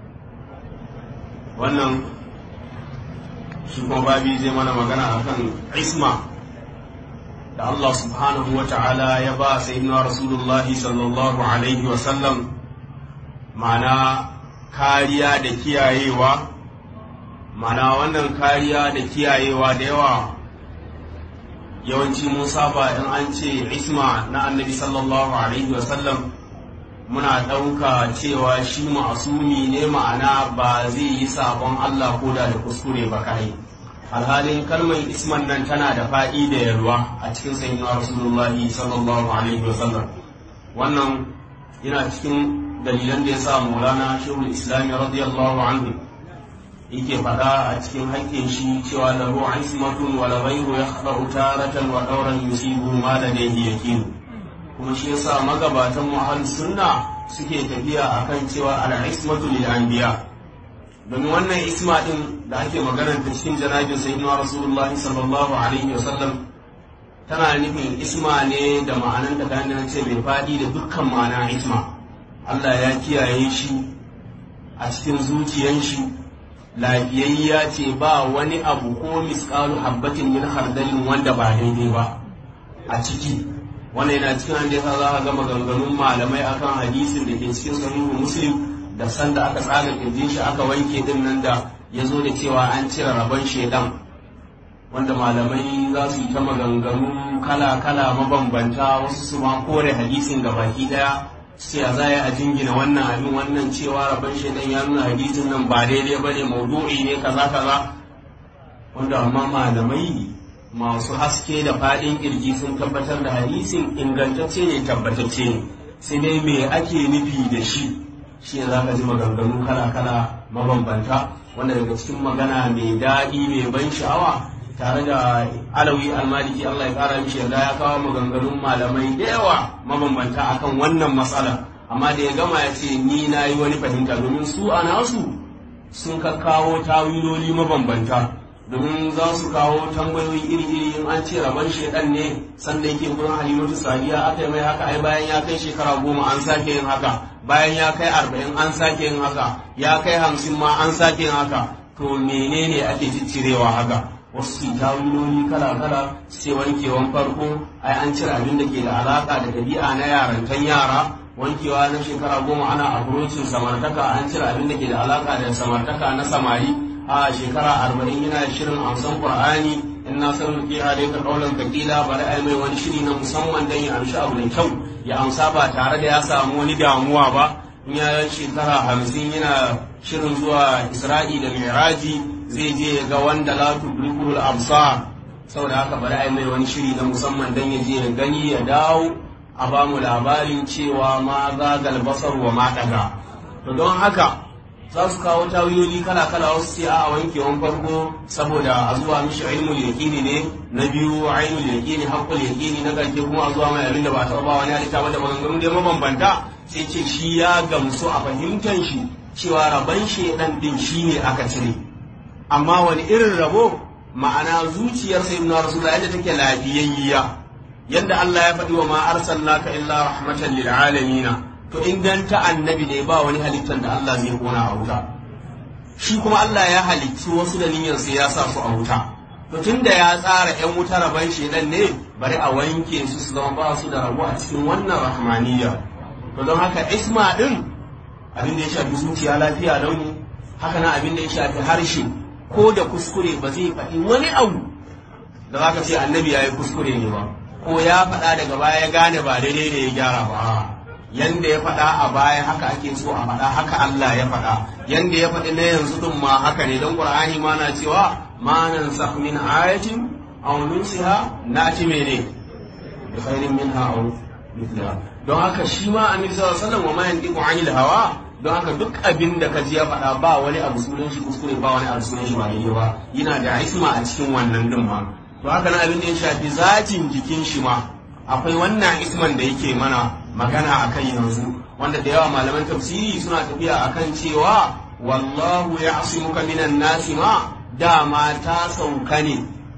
wannan shi kuma babi zai mana magana akan isma da Allah subhanahu wa ta'ala ya ba sayyidina Rasulullah sallallahu alaihi wa sallam ma'ana kariya da kiyayewa ma'ana wannan kariya da kiyayewa da yawa yawanci mun saba in an ce isma na annabi sallallahu alaihi wa sallam muna ɗauka cewa shi ma'asumi ne ma'ana ba zai yi sabon Allah ko da da kuskure ba kai alhalin kalmar isman nan tana da faɗi da yalwa a cikin sayyidina rasulullahi sallallahu alaihi wa sallam wannan yana cikin dalilan da ya sa maulana shehul islami radiyallahu anhu yake faɗa a cikin haƙƙin shi cewa lahu ismatun wa la ghayru yakhda'u taratan wa dawran yusibu ma ladayhi yakinu kuma shi yasa magabatan mu sunna suke tafiya akan cewa al-ismatu lil anbiya domin wannan isma din da ake maganar ta cikin janabin sayyidina rasulullahi sallallahu alaihi wasallam tana nufin isma ne da ma'anan ta kan ce mai fadi da dukkan ma'ana isma Allah ya kiyaye shi a cikin zuciyan shi lafiyayya ce ba wani abu ko misqalu habbatin min hardalin wanda ba daidai ba a ciki wannan yana cikin an yasa za a ga maganganun malamai akan hadisin da ke cikin sahihu muslim da sanda aka tsaga kirjin shi aka wanke din nan da ya zo da cewa an cire rabon shedan wanda malamai za su yi ta maganganu kala-kala mabambanta wasu su ma kore hadisin ga baki daya sai a zaya a jingina wannan abin wannan cewa rabon shaidan ya nuna hadisin nan ba daidai ba ne maudu'i ne kaza kaza wanda amma malamai masu haske da faɗin kirji sun tabbatar da hadisin ingantacce ne tabbatacce ne sai dai me ake nufi da shi shi ne za ka ji maganganu kala-kala mabambanta wanda daga cikin magana mai daɗi mai ban sha'awa tare da alawi almaliki Allah ya kara mishi yarda ya kawo maganganun malamai da yawa mabambanta akan wannan matsala amma da ya gama ya ce ni na yi wani fahimta domin su a nasu sun ka kawo tawiloli mabambanta domin za su kawo tambayoyi iri-iri in an ce rabon shedan ne sanda yake gurin halimatu sadiya aka yi mai haka ai bayan ya kai shekara goma an sake yin haka bayan ya kai arba'in an sake yin haka ya kai hamsin ma an sake yin haka to menene ake ciccirewa haka wasu su tawiloli kala-kala sai wankewan farko ai an cire abin da ke da alaka da dabi'a na yarantan yara wankewa na shekara goma ana abrocin samartaka an cire abin da ke da alaka da samartaka na samari a shekara arba'in yana shirin amsan qur'ani in na san ke hade ka kaulan kakila bari ai mai wani shiri na musamman dan ya amshi abu da kyau ya amsa ba tare da ya samu wani damuwa ba in ya shekara hamsin yana shirin zuwa isra'i da miraji zai je ya ga wanda la tudrikul absar saboda haka bari ai mai wani shiri na musamman dan ya je ya gani ya dawo a ba mu labarin cewa ma zagal basar wa ma daga to don haka za su kawo tawiyoyi kala kala wasu ce a wankewan farko saboda a zuwa mishi ilmul yaqini ne na biyu ainul yaqini haqqul yaqini na karshe kuma a zuwa mai abin da ba ta ba wani halitta wanda maganganu da mabambanta sai ce shi ya gamsu a fahimtar shi cewa raban shedan din shine aka cire amma wani irin rabo ma'ana zuciyar sayyidina rasulullah yadda take lafiyayya yadda Allah ya faɗi wa ma arsalnaka illa rahmatan lil alamin to inganta annabi ne ba wani halittar da Allah zai kona a wuta shi kuma Allah ya halicci wasu da niyyar sai ya sa su a wuta to tunda ya tsara yan wuta raban shedan ne bari a wanke su su zama ba su da rabo a cikin wannan rahmaniyya to don haka isma din abin da ya shafi zuciya lafiya launi haka na abin da ya shafi harshe ko da kuskure ba zai faɗi wani abu da za ka ce annabi ya yi kuskure ne ba ko ya faɗa daga baya ya gane ba daidai da ya gyara ba yanda ya faɗa a baya haka ake so a faɗa haka Allah ya faɗa yanda ya faɗi na yanzu din ma haka ne don Qur'ani ma na cewa ma nan min ayatin aw nunsiha nati mene bi khairin minha aw mithliha don haka shi ma annabi sallallahu alaihi wasallam wa ma yantiqu anil hawa don haka duk abin da ka ji ya faɗa ba wani abu sunan shi kuskure ba wani abu sunan shi ba daidai ba yana da isma a cikin wannan din ma to haka nan abin da ya shafi zatin jikin shi ma akwai wannan isman da yake mana magana akan yanzu wanda da yawa malaman tafsiri suna tafiya akan cewa wallahu ya'simuka minan nasi ma dama ta sauka ne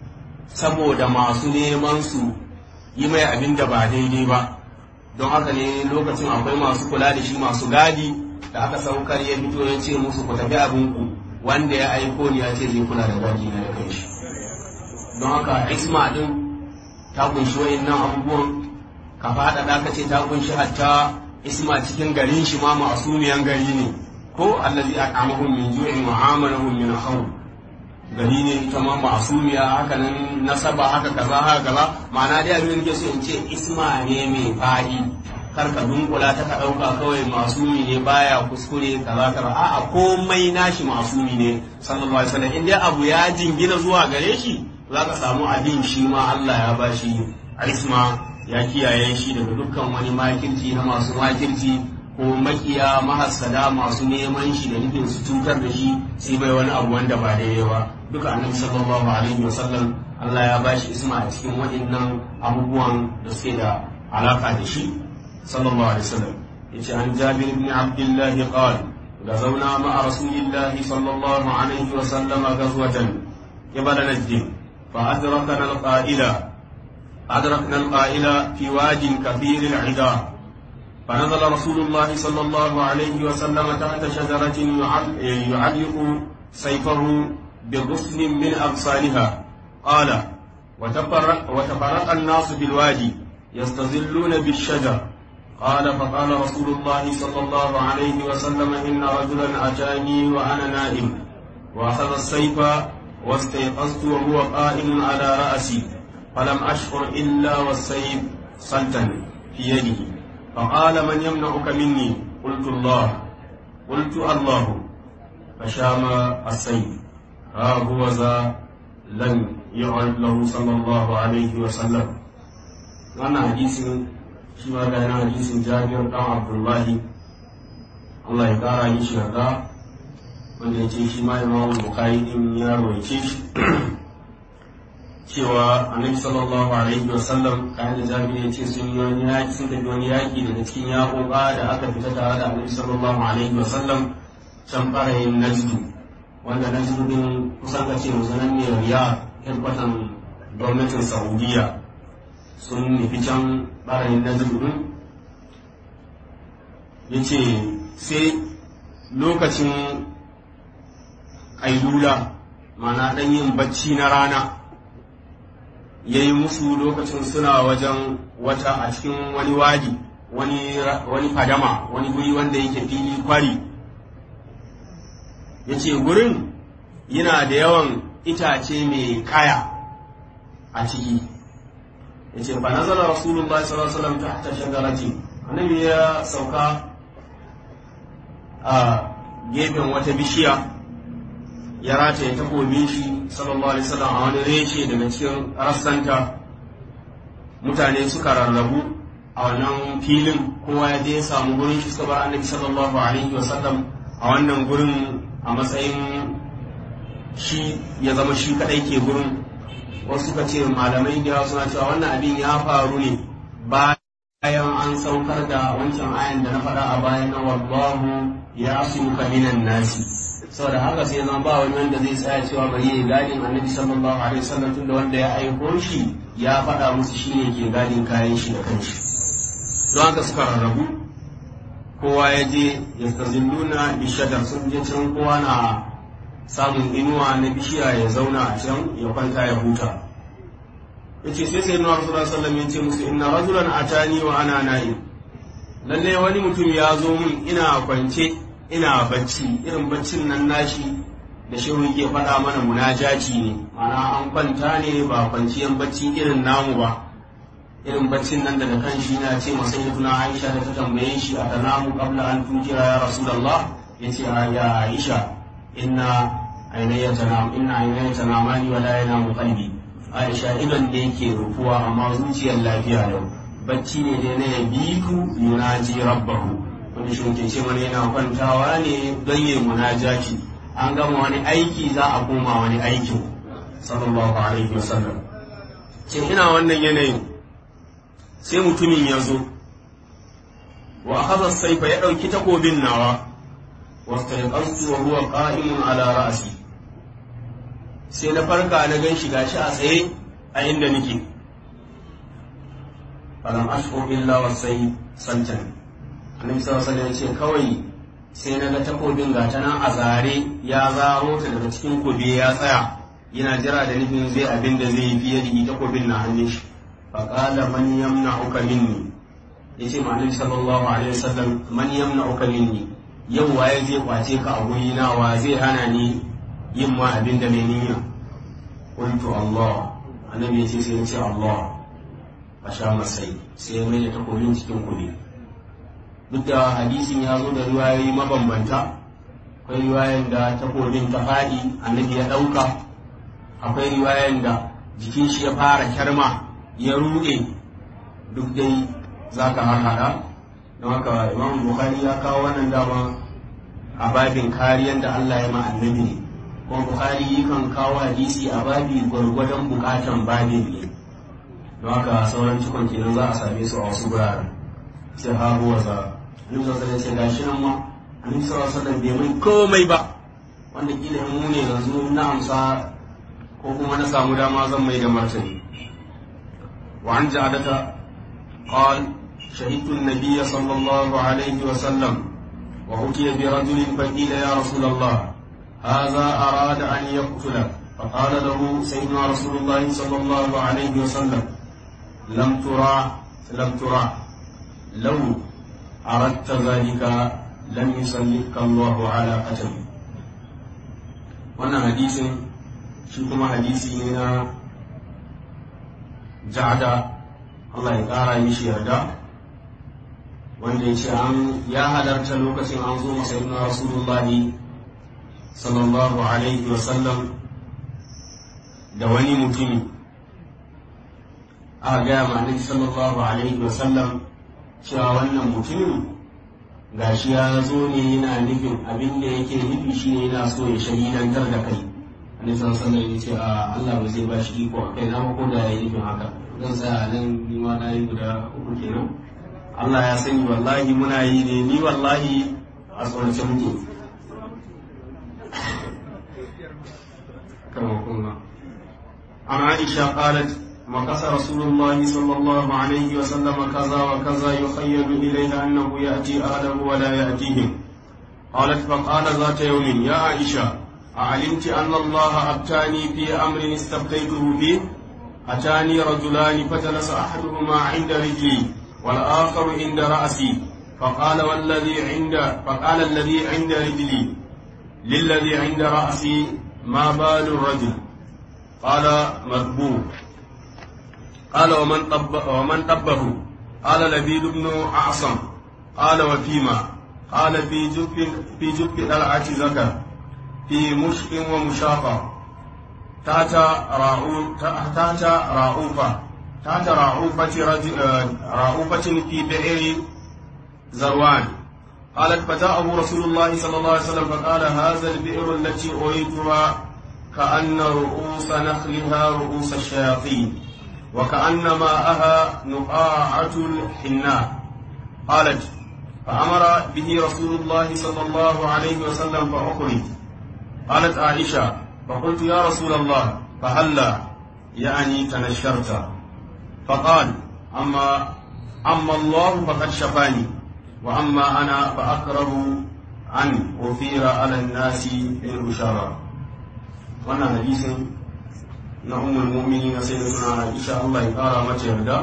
saboda masu neman su yi mai abin da ba daidai ba don haka ne lokacin akwai masu kula da shi masu gadi da aka saukar ya fito ya ce musu ku tafi abinku wanda ya aiko ni ya ce zai kula da gadi na da kai shi don haka isma din ta kunshi wayannan abubuwan ka faɗaɗa ka ce ta kunshi hatta isma cikin garin shi ma ma'asumiyan gari ne ko allazi at'amahum min ju'in wa amalahum min khawf gari ne ita ma ma'asumiya haka nan nasaba haka kaza haka kaza ma'ana dai abin da so in ce isma ne mai faɗi kar ka dunkula ta ka ɗauka kawai masumi ne baya kuskure kaza kaza a'a komai nashi masumi ne sallallahu alaihi wasallam in dai abu ya jingina zuwa gare shi za ka samu abin shi ma Allah ya bashi isma ya kiyaye shi daga dukkan wani makirci na masu makirci ko makiya mahassada masu neman shi da nufin su cutar da shi sai bai wani abu wanda ba daidai ba duka annabi sallallahu alaihi wasallam Allah ya bashi isma a cikin waɗannan abubuwan da suke da alaka da shi sallallahu alaihi wasallam yace an Jabir ibn Abdullah qala غزونا مع رسول الله صلى الله عليه وسلم غزوة قبل نجد فأدركنا القائل أدركنا القائل في واد كثير العدا فنزل رسول الله صلى الله عليه وسلم تحت شجرة يعلق سيفه بغصن من أغصانها قال وتفرق, وتفرق الناس بالوادي يستظلون بالشجر قال فقال رسول الله صلى الله عليه وسلم إن رجلا أتاني وأنا نائم وأخذ السيف واستيقظت وهو قائم على رأسي فلم أشعر إلا والسيف صلتا في يده فقال من يمنعك مني قلت الله قلت الله فشام السيف ها هو ذا لم يعد له صلى الله عليه وسلم وانا حديث شما كان حديث جابر بن عبد الله الله يقرا shi yarda wanda ya ce shi ma imamu bukari din ya rawaice shi cewa annabi sallallahu alaihi wa sallam kayan da jami'i ya ce sun yi wani yaki sun tafi wani yaki daga cikin yaƙoƙa da aka fita tare da annabi sallallahu alaihi wa sallam can ɓarayin najdu wanda najdu din kusan ka ce musanan ne riya hirkwatan gwamnatin saudiya sun nufi can ɓarayin najdu din ya ce sai lokacin ƙailula mana ɗan yin bacci na rana ya yi musu lokacin suna wajen wata a cikin wani wadi wani fadama wani guri wanda yake fili kwari ya ce gurin yana da yawan itace mai kaya a ciki ya ce ba nazara rasulullah sallallahu alaihi wasallam ta ta shagarati annabi ya sauka a gefen wata bishiya ya rataye takobin shi sallallahu alaihi wasallam a wani reshe daga cikin rassanta mutane suka rarrabu a wannan filin kowa ya je ya samu gurin shi suka bar annabi sallallahu alaihi wasallam a wannan gurin a matsayin shi ya zama shi kadai ke gurin wasu suka ce malamai da suna cewa wannan abin ya faru ne bayan an saukar da wancan ayan da na faɗa a bayan na wallahu ya asuka minan nasi saboda haka sai zama ba wani wanda zai tsaya cewa bari ya gadin annabi sallallahu alaihi wasallam tunda wanda ya aiko shi ya faɗa musu shine ke gadin kayan shi da kanshi don haka suka rarrabu kowa ya je ya tazilluna bishadar sun je can kowa na samun inuwa na bishiya ya zauna a can ya kwanta ya huta yace sai sai nuwa sallallahu alaihi wasallam ya ce musu inna rajulan atani wa ana na'im lalle wani mutum ya zo min ina kwance ina bacci irin baccin nan nashi da shehu yake faɗa mana munajaci ne mana an kwanta ne ba kwanciyan bacci irin namu ba irin baccin nan daga kan shi na ce masa tuna aisha da ta tambaye shi a tanamu qabla an tujira ya rasulullah yace ya aisha inna ainayya tanam inna ainayya tanamani wa la yanamu qalbi aisha idan da yake rufuwa amma zuciyar lafiya lau bacci ne dai na yabiku yunaji rabbahu wani shi ce mana yana kwantawa ne don yi munajati an gama wani aiki za a koma wani aikin sallallahu alaihi wasallam ce ina wannan yanayin sai mutumin ya zo wa akhadha saifa ya dauki takobin nawa wastaiqastu wa huwa qa'imun ala ra'si sai na farka na gan shi gashi a tsaye a inda nake falam ashkur illa wasai santan annabi sallallahu alaihi wasallam ce kawai sai na ga takobin gata nan a zare ya zaro ta daga cikin kobe ya tsaya yana jira da nufin zai abin da zai fiye da takobin na hannun shi fa qala man yamna'uka minni yace ma annabi sallallahu alaihi wasallam man yamna'uka minni yau waye zai kwace ka a guri na wa zai hana ni yin ma abin da mai niyya qultu Allah annabi yace sai ya ce Allah a sha masai sai ya mai da takobin cikin kuɗi duk da hadisin ya zo da riwayoyi mabambanta akwai riwayan da takobin ta faɗi annabi ya ɗauka akwai riwayan da jikin shi ya fara kyarma ya ruɗe duk dai za ka harhaɗa don haka imam bukhari ya kawo wannan dama a babin kariyan da allah ya ma annabi ne kuma bukhari yakan kawo hadisi a babi gwargwadon bukatan babin ne don haka sauran cikon kenan za a same su a wasu guraren sai ha huwa za annabi sallallahu alaihi wasallam gashi nan ma annabi sallallahu alaihi wasallam bai mai komai ba wanda kila in mu ne yanzu na amsa ko kuma na samu dama zan mai da martani wa an ja'adata qal شهدت النبي صلى الله عليه وسلم وأتي برجل فقيل يا رسول الله هذا أراد أن يقتلك فقال له سيدنا رسول الله صلى الله عليه وسلم لم ترى لم ترى لو أردت ذلك لم يسلك الله على قتل wannan hadisin shi kuma hadisi ne na ja'ada Allah ya ƙara mishi yarda wanda ya ce an ya halarta lokacin an zo masa ibn rasulullahi sallallahu alaihi wasallam da wani mutumi aka gaya ma annabi sallallahu alaihi wasallam cewa wannan mutumin gashi ya zo ne yana nufin abin da yake nufi shi ne yana so ya shahidantar da kai annabi sallallahu alaihi ya ce a Allah ba zai ba shi iko a kai na ko da ya yi nufin haka zan tsaya nan ni ma na yi guda uku kenan Allah ya sani wallahi muna yi ne ni wallahi a tsorace muke kama kuma an Aisha qalat مكث رسول الله صلى الله عليه وسلم كذا وكذا يخيل إليه أنه يأتي أهله ولا يأتيهم قالت فقال ذات يوم يا عائشة أعلمت أن الله أتاني في أمر استبقيته فيه أتاني رجلان فجلس أحدهما عند رجلي والآخر عند رأسي فقال والذي عند فقال الذي عند رجلي للذي عند رأسي ما بال الرجل قال مذبوح قال ومن طب ومن طبه قال لبيد بن أعصم قال وفيما قال في جب في جب دلعة زكا في مشق ومشاقة تحت راؤوف تحت راؤوفة تحت راؤوفة رجل راؤوفة في بئر زروان قالت فجاءه رسول الله صلى الله عليه وسلم فقال هذا البئر التي أريدها كأن رؤوس نخلها رؤوس الشياطين وكأن ماءها نقاعة الحناء قالت فأمر به رسول الله صلى الله عليه وسلم فأخرج قالت عائشة فقلت يا رسول الله فهلا يعني تنشرت فقال أما أما الله فقد شفاني وأما أنا فأقرب أن أثير على الناس بالبشارة وأنا حديث na umar mumini na sai da suna Aisha Allah ya kara mata yarda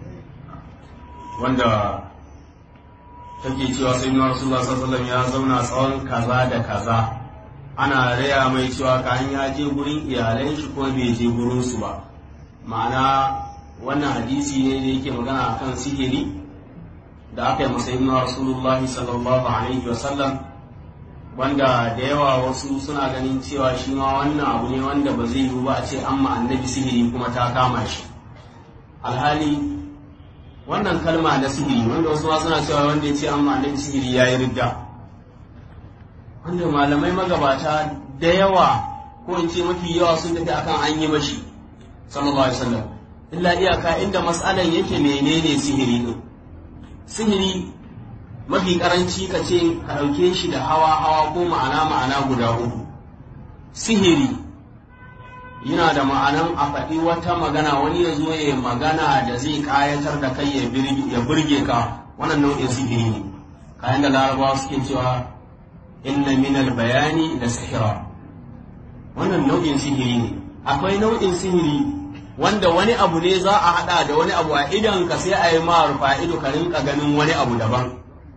wanda take cewa sai na Rasulullah sallallahu ya zauna tsawon kaza da kaza ana raya mai cewa kayan ya je gurin iyalan shi ko bai je gurin su ba ma'ana wannan hadisi ne da yake magana akan sihiri da aka yi masa ibnu Rasulullahi sallallahu alaihi wa sallam wanda da yawa wasu suna ganin cewa shi ma wannan abu ne wanda ba zai yiwu ba a ce an ma annabi sihiri kuma ta kama shi alhali wannan kalma na sihiri wanda wasu ma suna cewa wanda ya ce an ma annabi sihiri ya yi ridda wanda malamai magabata da yawa ko in ce mafi yawa sun tafi akan an yi mashi sallallahu alaihi wasallam illa iyaka inda mas'alan yake menene sihiri ne sihiri mafi karanci ka ce ka ɗauke shi da hawa hawa ko ma'ana ma'ana guda uku sihiri yana da ma'anan a faɗi wata magana wani ya zo ya magana da zai ƙayatar da kai ya burge ka wannan nau'in sihiri ne kayan da larabawa suke cewa inna minal bayani da sihira wannan nau'in sihiri ne akwai nau'in sihiri wanda wani abu ne za a haɗa da wani abu a idan ka sai a yi ma rufa ido ka rinka ganin wani abu daban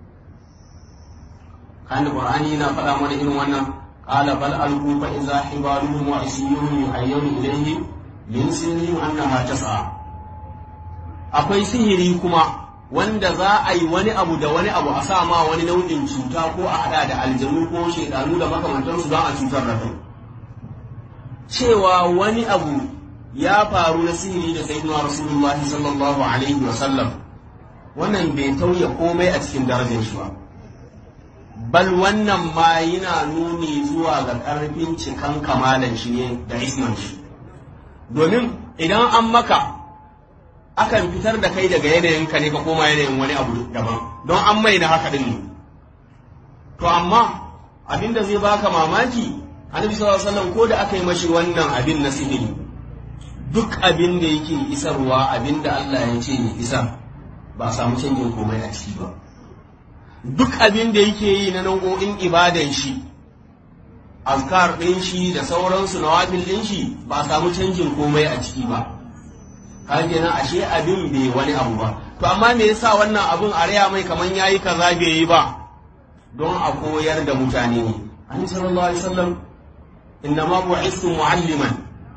kan qur'ani yana faɗa mana irin wannan qala bal alqu fa idza hibaluhum wa isiyuhum yuhayyun ilayhi min sirrihim annaha tas'a akwai sihiri kuma wanda za a yi wani abu da wani abu a sa ma wani nau'in cuta ko a hada da aljanu ko shekaru da makamantansu don a cutar da kai cewa wani abu ya faru na sihiri da sayyidina rasulullah sallallahu alaihi wa sallam wannan bai tauye komai a cikin darajar shi ba bal wannan ma yana nuni zuwa ga ƙarfin cikan kamalan shi ne da isman shi domin idan an maka akan fitar da kai daga yanayin ka ne ka koma yanayin wani abu daban don an mai na haka din ne to amma abin da zai baka mamaki annabi sallallahu alaihi wasallam ko da aka yi mashi wannan abin na sihiri duk abin da yake isarwa abin da Allah ya ce ya isar ba a samu canjin komai a ciki ba duk abin da yake yi na nau'o'in ibadan shi azkar ɗin shi da sauransu na wafin ɗin shi ba a samu canjin komai a ciki ba kan kenan ashe abin bai wani abu ba to amma me yasa wannan abun a raya mai kaman yayi kaza bai yi ba don a koyar da mutane ne annabi sallallahu alaihi wasallam inna ma bu'istu mu'alliman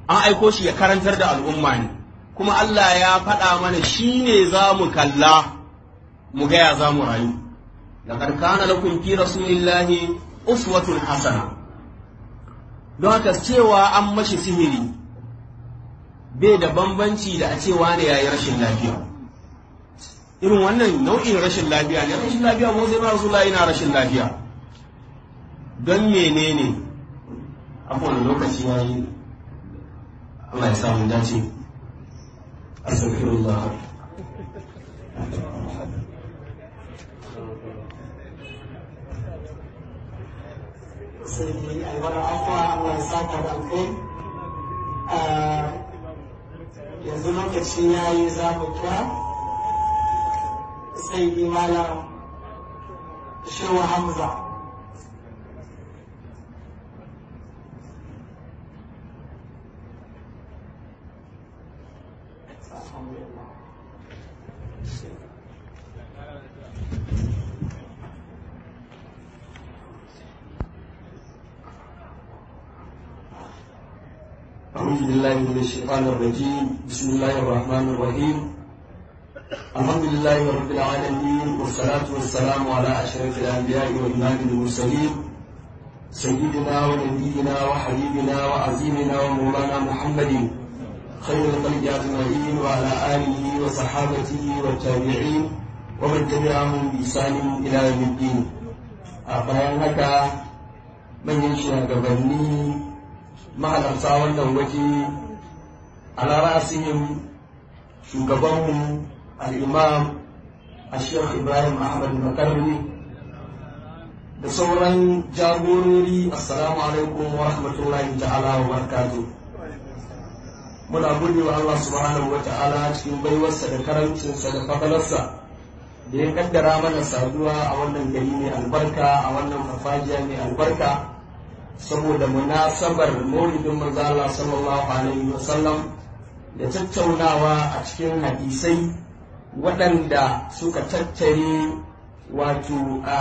an aiko shi ya karantar da al'umma ne kuma Allah ya faɗa mana shi ne za mu kalla mu gaya za mu rayu laqad kana lakum fi rasulillahi uswatun hasana don haka cewa an mashi sihiri bai da bambanci da a cewa ne yayi rashin lafiya irin wannan nau'in rashin lafiya ne rashin lafiya mu sai rasulullahi yana rashin lafiya don menene a kowane lokaci yayi Allah ya samu dace astaghfirullah sai dai alwara afuwa Allah ya saka da alkai yanzu lokaci ya yi za mu kira sai dai malam shewa hamza أعوذ بالله من الشيطان الرجيم بسم الله الرحمن الرحيم الحمد لله رب العالمين والصلاة والسلام على أشرف الأنبياء وإمام المرسلين سيدنا ونبينا وحبيبنا وعظيمنا ومولانا محمد خير الخلق أجمعين وعلى آله وصحابته والتابعين ومن تبعهم بإحسان إلى يوم الدين أبايان هكا من ينشأ قبلني mahalarta wannan waje ala ra'asihim shugabanmu al'imam a shekh ibrahim ahmad makarni da sauran jagorori assalamu alaikum wa rahmatullahi ta'ala wa barakatuh muna gode wa Allah subhanahu wa ta'ala cikin baiwarsa da karancinsa da fadalarsa da ya kaddara mana saduwa a wannan gari mai albarka a wannan farfajiya mai albarka saboda munasabar maulidin manzo Allah sallallahu alaihi wasallam da tattaunawa a cikin hadisai waɗanda suka tattare wato a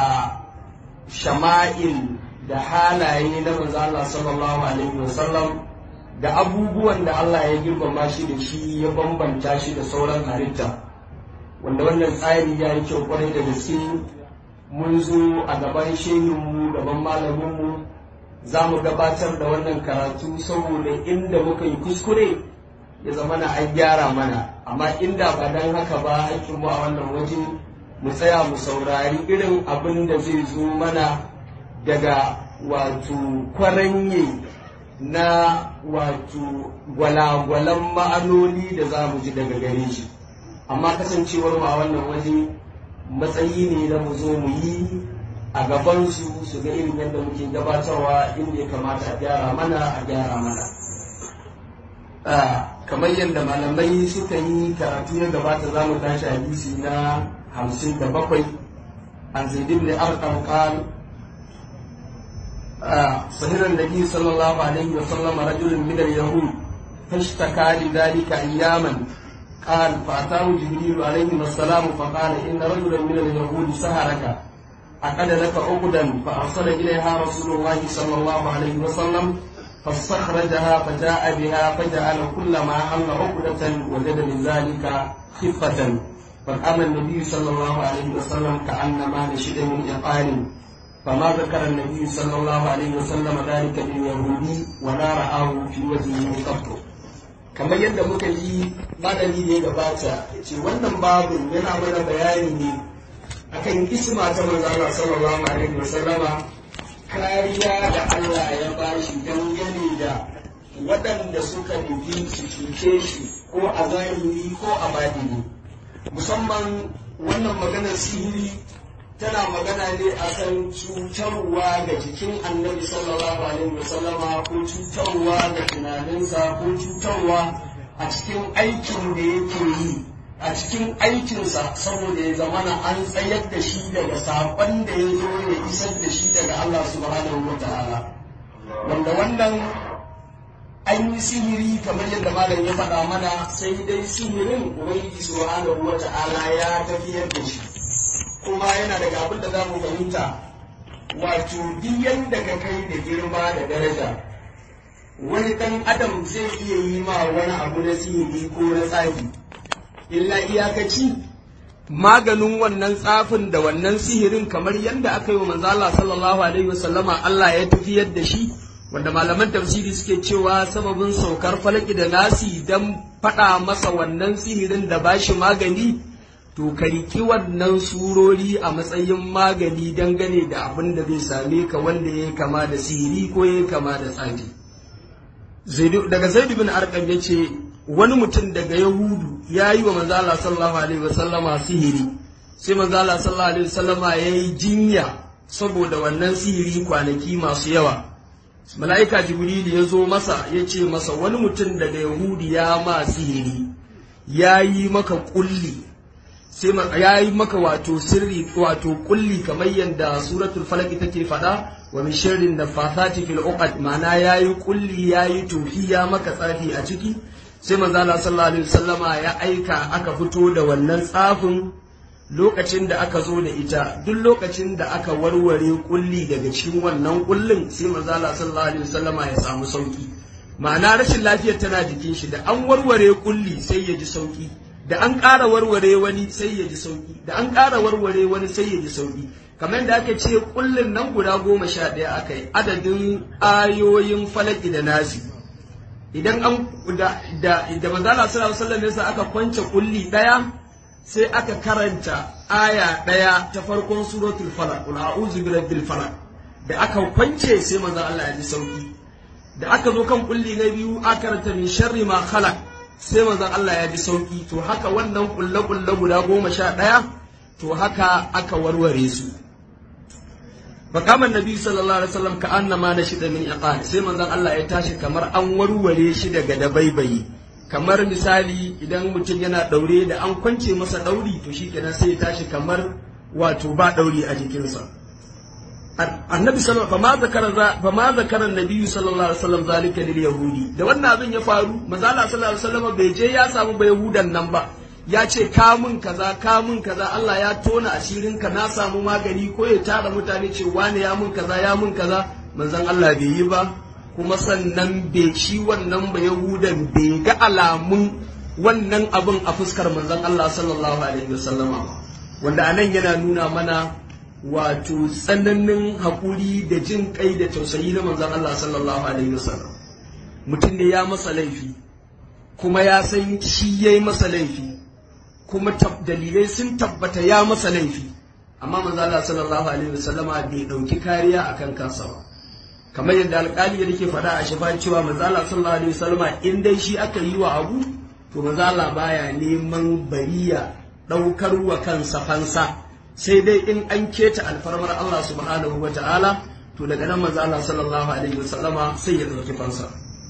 shama'il da halaye na manzo Allah sallallahu alaihi wasallam da abubuwan da Allah ya girmama shi da shi ya bambanta shi da sauran halitta wanda wannan tsari ya yi kyau kwarai da gaske mun zo a gaban shehinmu gaban malaminmu za mu gabatar da wannan karatu saboda inda muka yi kuskure ya zama na an gyara mana amma inda ba don haka ba aikin mu a wannan waje mu tsaya mu saurari irin abin da zai zo mana daga wato kwaranye na wato gwalagwalan ma'anoni da za mu ji daga gare shi amma kasancewar mu a wannan waje matsayi ne da mu zo mu yi a gabansu su ga irin yadda muke gabatarwa inda ya kamata a gyara mana a gyara mana kamar yadda malamai suka yi karatu ya gabata za mu tashi hadisi na hamsin da bakwai an zaidin da arkan kan sahiran nabi sallallahu alaihi wa sallam rajulun min al-yahud fashtaka li dhalika ayyaman قال فأتاه جبريل عليه السلام فقال إن رجلا من اليهود سهرك عقد لك عقدا فأرسل إليها رسول الله صلى الله عليه وسلم فاستخرجها فجاء بها فجعل كل ما حل عقدة وجد من ذلك خفة فقام النبي صلى الله عليه وسلم كأنما نشد من إقال فما ذكر النبي صلى الله عليه وسلم ذلك لليهودي ولا رآه في وجهه قط kamar yadda muka yi malami ne gabata ce wannan babin yana mana bayani ne akan isma ta manzo Allah sallallahu alaihi wasallama kariya da Allah ya bashi dangane da waɗanda suka nufi su cuce shi ko a zahiri ko a badini musamman wannan maganar sihiri tana magana ne a kan cutarwa ga jikin annabi sallallahu alaihi wasallama ko cutarwa ga tunaninsa ko cutarwa a cikin aikin da yake yi a cikin aikinsa saboda ya zamana an tsayar da shi daga saƙon da ya zo ya isar da shi daga Allah subhanahu wa ta'ala wanda wannan an yi sihiri kamar yadda malam ya faɗa mana sai dai sihirin ubangiji subhanahu wa ta'ala ya tafiyar da shi kuma yana daga abin da za mu fahimta wato duk yadda ka kai da girma da daraja wani ɗan adam zai iya yi ma wani abu na sihiri ko na tsafi illa iyakaci maganin wannan tsafin da wannan sihirin kamar yadda aka yi wa manzo Allah sallallahu alaihi wasallama Allah ya tafiyar da shi wanda malaman tafsiri suke cewa sababin saukar falaki da nasi dan faɗa masa wannan sihirin da bashi magani to ka riki wannan surori a matsayin magani dangane da abin da zai same ka wanda ya kama da sihiri ko ya kama da tsafi daga zaidu bin arqam ya ce wani mutum daga yahudu ya yi wa manzala sallallahu alaihi wasallama sihiri sai manzala sallallahu alaihi wasallama ya yi jinya saboda wannan sihiri kwanaki masu yawa mala'ika jibril ya zo masa ya ce masa wani mutum daga yahudu ya ma sihiri ya yi maka kulli sai ya yi maka wato sirri wato kulli kamar yadda suratul falaq take faɗa wa min sharrin nafathati fil uqad ma'ana yayi kulli yayi tufi ya maka tsafi a ciki sai manzo Allah sallallahu alaihi wasallama ya aika aka fito da wannan tsafin lokacin da aka zo da ita duk lokacin da aka warware kulli daga cikin wannan kullin sai manzo Allah sallallahu alaihi wasallama ya samu sauki ma'ana rashin lafiyar tana jikin shi da an warware kulli sai ya ji sauki da an ƙara warware wani sai ya ji sauki da an ƙara warware wani sai ya ji sauki kamar da aka ce kullin nan guda goma sha ɗaya aka yi adadin ayoyin falaki da nasi idan an da da da manzala sallallahu alaihi wasallam yasa aka kwance kulli ɗaya sai aka karanta aya ɗaya ta farkon suratul falaq qul a'udhu birabbil falaq da aka kwance sai manzo Allah ya ji sauki da aka zo kan kulli na biyu aka karanta min sharri ma khalaq sai manzon Allah ya ji sauki to haka wannan kulle-kulle guda goma sha ɗaya to haka aka warware su fakaman nabi sallallahu alaihi wasallam ka annama na shida min iqal sai manzon Allah ya tashi kamar an warware shi daga dabaibayi kamar misali idan mutum yana daure da an kwance masa dauri to shikenan sai ya tashi kamar wato ba dauri a jikinsa annabi sallallahu alaihi wasallam fa ma zakara annabi sallallahu alaihi wasallam zalika lil yahudi da wannan abin ya faru manzo Allah sallallahu alaihi wasallam bai je ya samu ba yahudan nan ba ya ce ka mun kaza ka mun kaza Allah ya tona asirin ka na samu magani ko ya tara mutane ce wane ya mun kaza ya mun kaza manzon Allah bai yi ba kuma sannan bai shi wannan ba yahudan bai ga alamun wannan abin a fuskar manzon Allah sallallahu alaihi wasallama wanda anan yana nuna mana wato tsananin haƙuri da jin kai da tausayi na manzon Allah sallallahu alaihi wasallam mutum ne ya masa laifi kuma ya san shi ya yi masa laifi kuma dalilai sun tabbata ya masa laifi amma manzon Allah sallallahu alaihi wasallama bai ɗauki kariya akan kansa ba kamar yadda alƙali yake faɗa a shafa cewa manzon Allah sallallahu alaihi wasallama in dai shi aka yi wa abu to manzon Allah baya neman bariya ɗaukar wa kansa fansa sai dai in an keta alfarmar Allah subhanahu wa ta'ala to daga nan manzo Allah sallallahu alaihi wasallama sai ya dauki fansa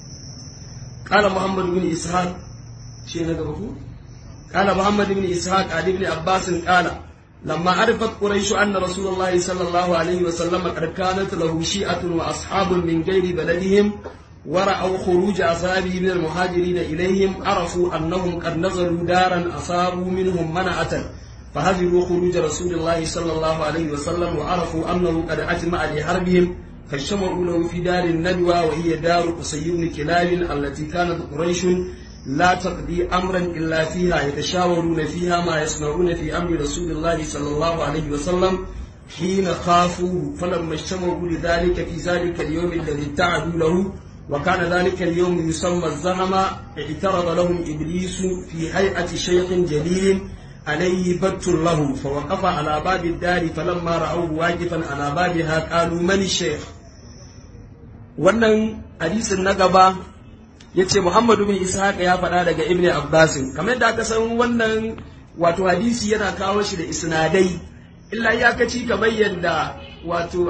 qala muhammad ibn ishaq shi na gaba ku qala muhammad ibn ishaq ali ibn abbas qala lamma arifat quraish anna rasulullah sallallahu alaihi wasallam qad kanat lahu shi'atun wa ashabun min ghairi baladihim ورأوا خروج أصحابه من المهاجرين إليهم عرفوا أنهم قد نزلوا دارا أصابوا منهم منعة فهزروا خروج رسول الله صلى الله عليه وسلم وعرفوا أنه قد أجمع لحربهم فاجتمعوا له في دار الندوة وهي دار قصي بن كلاب التي كانت قريش لا تقضي أمرا إلا فيها يتشاورون فيها ما يصنعون في أمر رسول الله صلى الله عليه وسلم حين خافوه فلما اجتمعوا لذلك في ذلك اليوم الذي اتعدوا له وكان ذلك اليوم يسمى الزهم اعترض لهم إبليس في هيئة شيخ جليل عليه بت له فوقف على باب الدار فلما رأوه واقفا على بابها قالوا من الشيخ wannan hadisin na gaba ya ce muhammadu bin ishaq ya faɗa daga ibn abbasin kamar yadda aka san wannan wato hadisi yana kawo shi da isnadai illa iyakaci kamar yadda wato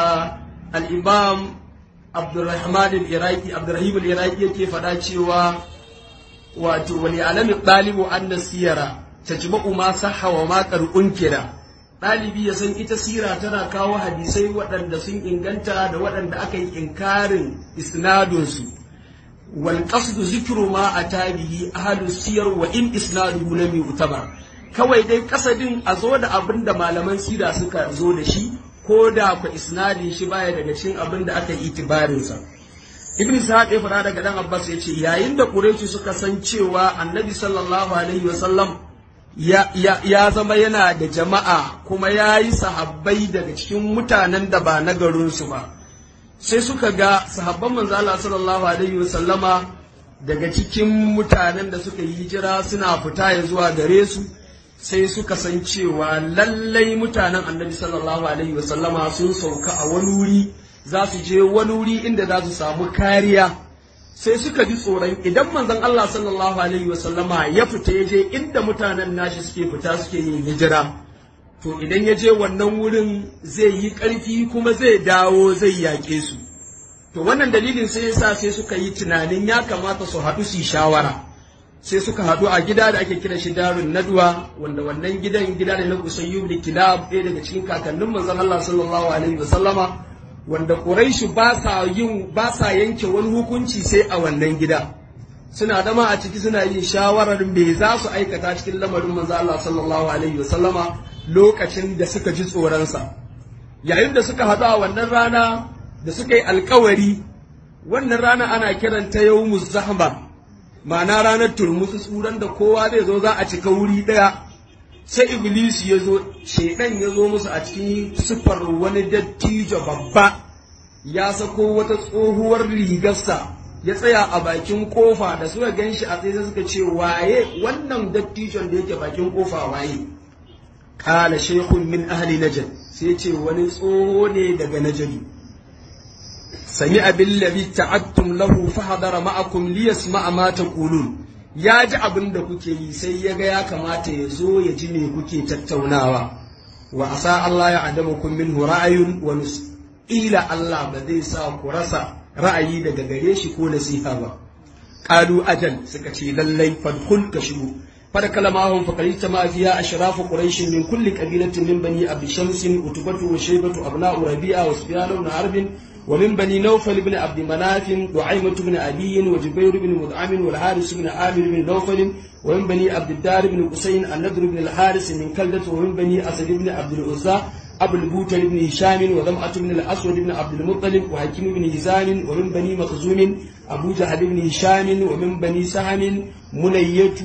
al-imam abdurrahman al-iraqi abdurrahim al-iraqi yake faɗa cewa wato wali alami ɗalibu an siyara tajma'u ma sahha wa ma qad unkira dalibi ya san ita sira tana kawo hadisai waɗanda sun inganta da waɗanda aka yi inkarin isnadun su wal qasdu zikru ma atabihi ahlu siyar wa in isnaduhu lam yu'tabar kawai dai kasadin a zo da abin da malaman sira suka zo da shi ko da ku isnadin shi baya daga cikin abin da aka yi itibarin sa ibn sa'ad ya faɗa daga dan abbas ya ce yayin da quraishi suka san cewa annabi sallallahu alaihi wasallam ya, ya, ya zama yana da jama'a kuma ya yi sahabbai daga cikin mutanen da ba na garinsu ba sai suka ga sahabban manzo Allah sallallahu alaihi wasallama daga cikin mutanen da suka yi hijira suna fita ya zuwa gare su sai suka san cewa lallai mutanen annabi sallallahu alaihi wasallama sun sauka a wani wuri za su je wani wuri inda za su samu kariya sai suka ji tsoron idan manzon Allah sallallahu alaihi wasallama ya fita ya je inda mutanen nashi suke fita suke yin hijira to idan ya je wannan wurin zai yi ƙarfi kuma zai dawo zai yaƙe su to wannan dalilin sai yasa sai suka yi tunanin ya kamata su haɗu su yi shawara sai suka haɗu a gida da ake kira shi darun nadwa wanda wannan gidan gida ne na usayyu da kilab ɗaya daga cikin kakannin manzon Allah sallallahu alaihi wasallama wanda Quraishu ba sa yin ba sa yanke wani hukunci sai a wannan gida suna dama a ciki suna yin shawarar me za su aikata cikin lamarin manzo Allah sallallahu alaihi wasallama lokacin da suka ji tsoronsa yayin da suka haɗu a wannan rana da suka yi alkawari wannan rana ana kiranta yawmuz zahma ma'ana ranar turmusu tsuran da kowa zai zo za a cika wuri ɗaya sai iblis ya zo shaidan ya zo musu a cikin siffar wani dattijo babba ya sako wata tsohuwar rigarsa ya tsaya a bakin kofa da suka gan shi a tsaye suka ce waye wannan dattijon da yake bakin kofa waye kala shekun min ahli najd sai ce wani tsoho ne daga najadi sami abin labi ta'attum lahu fahadara ma'akum liyasma'a ma taqulun ya ji abin da kuke yi sai ya ga ya kamata ya zo ya ji me kuke tattaunawa wa asa Allah ya adama kun minhu ra'ayun wa ila Allah ba zai sa ku rasa ra'ayi daga gare shi ko nasiha ba qalu ajal suka ce lallai fadkhul ka shigo fada kalamahum fa qalita ma fiya ashrafu quraish min kulli qabilatin min bani abi shams utubatu wa shaybatu abna'u rabi'a wa sufyan ibn harb ومن بني نوفل بن عبد مناف دعيمة بن أبي وجبير بن مدعم والحارث بن عامر بن نوفل ومن بني عبد الدار بن حسين النضر بن الحارث من كلدة ومن بني أسد بن عبد العزى أبو البوتل بن هشام وذمعة بن الأسود بن عبد المطلب وحكيم بن هزام ومن بني مخزوم أبو جهل بن هشام ومن بني سهم منية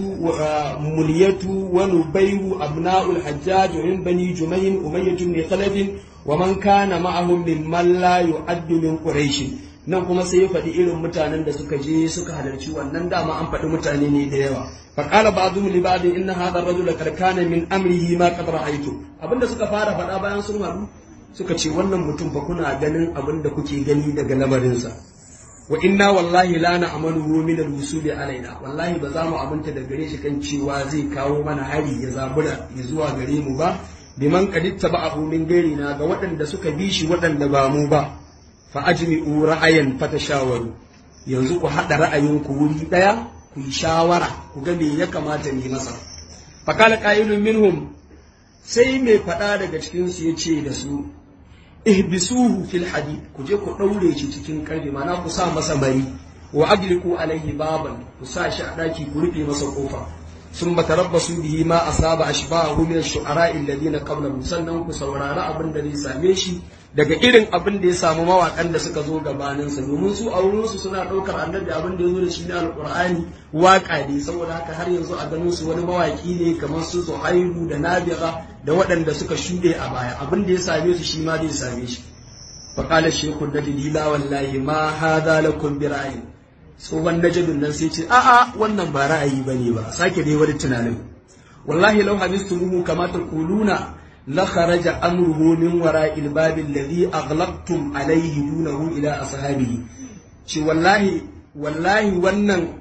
ومنية ونبيه أبناء الحجاج ومن بني جمين أمية بن خلف ومن كان معهم ممن لا يعد من قريش nan kuma sai ya faɗi irin mutanen da suka je suka halarci wannan dama an faɗi mutane ne da yawa fa qala ba'dhum li ba'd inna hadha ar-rajula qad kana min amrihi ma qad ra'aytu abinda suka fara faɗa bayan sun haɗu suka ce wannan mutum fa kuna ganin abinda kuke gani daga lamarinsa wa inna wallahi la na'malu min al-wusuli alaina wallahi ba za mu abinta da gare shi kan cewa zai kawo mana hari ya zabura ya zuwa gare mu ba biman kaditta ba abu min gairina ga waɗanda suka bi shi waɗanda ba mu ba fa ajmi'u ra'ayan fatashawaru yanzu ku haɗa ra'ayinku wuri ɗaya ku yi shawara ku ga me ya kamata ne masa fa qala qailun minhum sai mai faɗa daga cikin su yace da su ihbisuhu fil hadid ku je ku ɗaure shi cikin karfe mana ku sa masa mari wa agliku alaihi baban ku sa shi a ɗaki ku rufe masa kofa ثم تربصوا به ما أصاب أشباهه من الشعراء الذين قبله sannan ku saurari abin da zai same shi daga irin abin da ya samu mawakan da suka zo gabanin sa domin su a wurin su suna daukar annabi abin da ya zo da shi na alqur'ani waka ne saboda haka har yanzu a ganin su wani mawaki ne kamar su Zuhairu da Nabira da waɗanda suka shuɗe a baya abin da ya same su shi ma zai same shi faqala shaykhu dalila wallahi ma hadha lakum bi ra'ayin tsohon najadun nan sai ce a'a wannan ba ra'ayi bane ba sake dai wani tunanin wallahi law habistumuhu kama taquluna la kharaja amruhu min wara'il babi alladhi aghlaqtum alayhi dunahu ila ashabihi ce wallahi wallahi wannan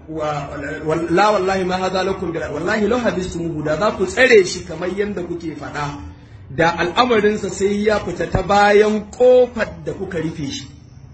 la wallahi ma hadha lakum bi wallahi law habistumuhu da za ku tsare shi kamar yadda kuke faɗa da al'amarinsa sai ya fita ta bayan kofar da kuka rufe shi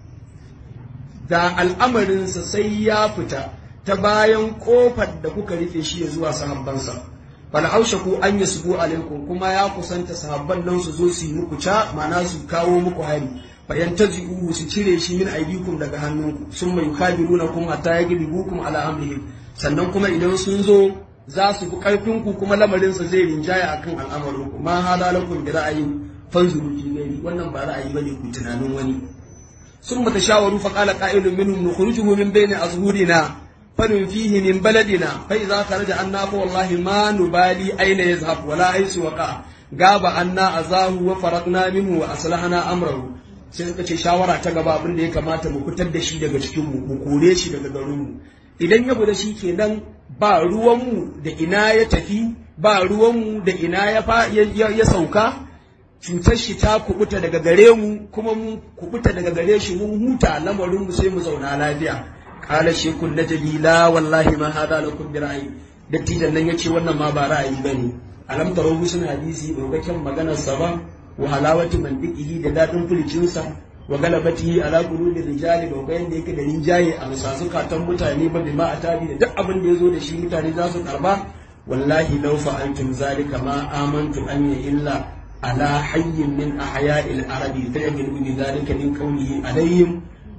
da al'amarinsa sai ya fita ta bayan kofar da kuka rufe shi ya zuwa sahabbansa bal ku an yasbu alaikum kuma ya kusanta sahabban nan su zo su yi muku ca ma'ana su kawo muku hari fa yantazi'u su cire shi min aidikum daga hannunku sun mai kabiruna kuma hatta yagribukum ala amrihim sannan kuma idan sun zo za su fi karfin ku kuma lamarinsa zai rinjaya akan al'amarin ku ma hada lakum bi ra'ayin fanzuru fi wannan ba ra'ayi bane ku tunanin wani ثم تشاوروا فقال قائل منهم نخرجه من بين أظهرنا فننفيه من بلدنا فإذا خرج عنا فوالله ما نبالي أين يذهب ولا حيث وقع غاب عنا أذاه وفرقنا منه وأصلحنا أمره sai suka ce shawara ta gaba abin da ya kamata mu fitar da shi daga cikin mu mu kore shi daga garin mu idan ya guda shi kenan ba ruwan mu da ina ya tafi ba ruwan mu da ina ya fa ya sauka cutar shi ta kubuta daga gare mu kuma mu kubuta daga gare shi mun huta lamarin mu sai mu zauna lafiya qala shaykhun najli la wallahi ma hada lakum bi ra'yi dattijan nan yace wannan ma ba ra'ayi bane alam taro sun hadisi ba ga kyan maganar sa ba wa halawati mandiqihi da dadin fulicin sa wa galabatihi ala qulubi rijali ba ga yanda yake da rinjaye a musazukatan mutane ba bima atabi da duk abin da yazo da shi mutane za su karba wallahi law fa'altum zalika ma amantu an illa على حي من أحياء العرب فيعمل بذلك من قوله عليهم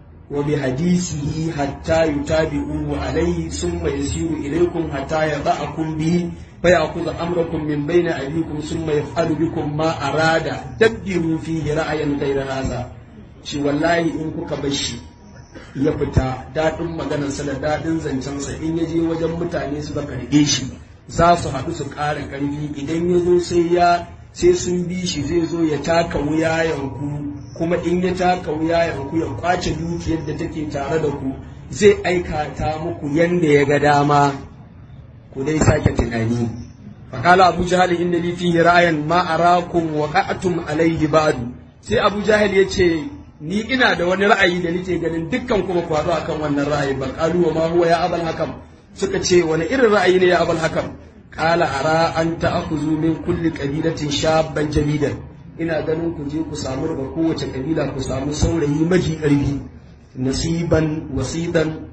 وبحديثه حتى يتابعوه عليه ثم يسير إليكم حتى يضعكم به فيأخذ أمركم من بين أيديكم ثم يفعل بكم ما أراد تبدلوا فيه رأيا غير هذا shi wallahi in kuka bar shi ya fita daɗin maganarsa da daɗin zancensa in ya je wajen mutane suka karɓe shi za su haɗu su ƙara ƙarfi idan ya zo sai ya sai sun bi shi zai zo ya taka wuyayenku kuma in ya taka wuyayenku ya kwace dukiyar da take tare da ku zai aikata muku yanda ya ga dama ku dai sake tunani faƙala abu jahal inda li fihi ra'ayan ma arakum wa qa'atum alayhi ba'du sai abu jahal ya ce ni ina da wani ra'ayi da nake ganin dukkan kuma ku haɗu akan wannan ra'ayi ba qalu wa ma huwa ya abal hakam suka ce wani irin ra'ayi ne ya abal hakam قال أرى أن تأخذوا من كل قبيلة شابا جميلا ina ganin ku je ku samu daga kowace kabila ku samu saurayi maji ƙarfi nasiban wasidan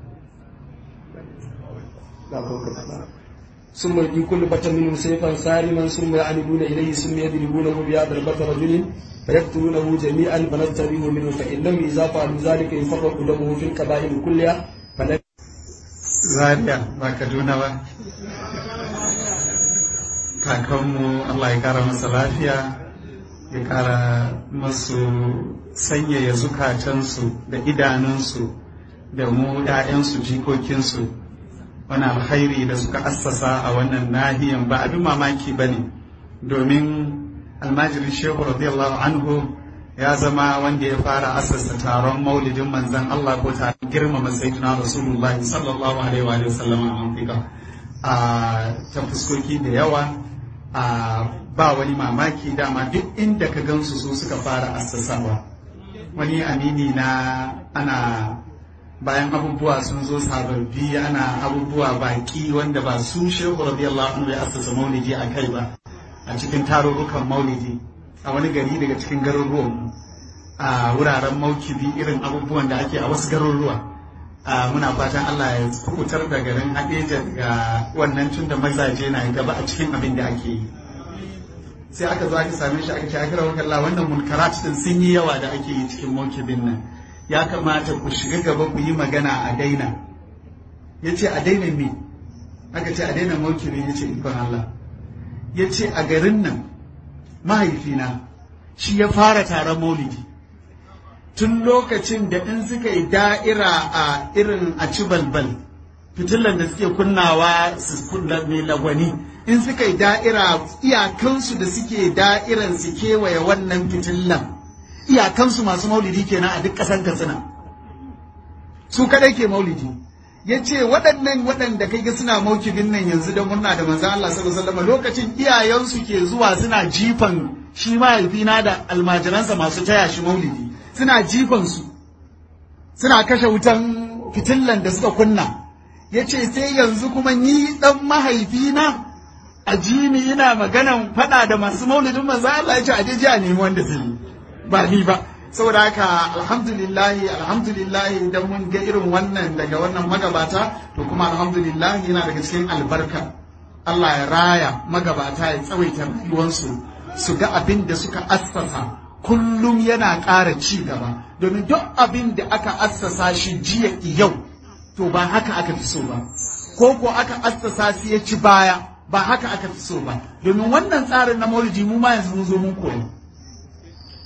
ثم يدي كل بطن منهم سيفا سالما ثم يعمدون اليه ثم يضربونه بهذا البطن رجل فيقتلونه جميعا فنستبيه منه فانهم اذا فعلوا ذلك يفرق دمه في القبائل كلها فلن Zaria ba Kaduna ba. Kakanmu Allah ya kara masa lafiya, ya kara masu sanyaya zukatansu da idanunsu da mu ‘ya'yansu jikokinsu. Wani alkhairi da suka assasa a wannan nahiyan ba abin mamaki ba ne, domin almajirin Shehu radiyallahu anhu ya zama wanda ya fara asasa taron maulidin manzan Allah ko ta girmama sayyidina Rasulullah sallallahu alaihi wa sallam a Afirka a ta fuskoki da yawa a ba wani mamaki dama duk inda ka gansu su suka fara asasawa wani amini na ana bayan abubuwa sun zo sababbi ana abubuwa baki wanda ba su shehu radiyallahu anhu ya asasa maulidi a kai ba a cikin tarurrukan maulidi a wani gari daga cikin garuruwan a wuraren maukibi irin abubuwan da ake a wasu garuruwa muna fatan Allah ya kubutar da garin Hadeja ga wannan tun da mazaje na gaba a cikin abin da ake yi sai aka zo aka same shi aka ce aka rawar Allah wannan munkarat din sun yi yawa da ake yi cikin maukibin nan ya kamata ku shiga gaba ku yi magana a daina ya ce a daina me aka ce a daina maukibin ya ce ikon Allah ya ce a garin nan mahaifina shi ya fara taron maulidi tun lokacin da in suka yi da'ira a irin a ci balbal fitilan da suke kunnawa su kunna mai lagwani in suka yi da'ira iyakansu da suke da'iran su kewaye wannan fitilan iyakansu masu maulidi kenan a duk ƙasar katsina su kadai ke maulidi ya ce waɗannan waɗanda kai ga suna maukibin nan yanzu da murna da manzo Allah sallallahu alaihi wasallam lokacin iyayensu ke zuwa suna jifan shi mahaifina da almajiransa masu taya shi maulidi suna jifan su suna kashe wutan fitillan da suka kunna ya ce sai yanzu kuma ni dan mahaifina a jini ina maganan faɗa da masu maulidin manzo Allah ya ce a je a nemi wanda zai yi ba ni ba saboda haka alhamdulillahi alhamdulillahi idan mun ga irin wannan daga wannan magabata to kuma alhamdulillahi yana daga cikin albarka Allah ya raya magabata ya tsawaita rayuwarsu su ga abin da suka assasa kullum yana ƙara ci gaba domin duk abin da aka assasa shi jiya yau to ba haka aka fi so ba ko ko aka assasa shi ya ci baya ba haka aka fi so ba domin wannan tsarin na maulidi mu ma yanzu mun zo mun koyi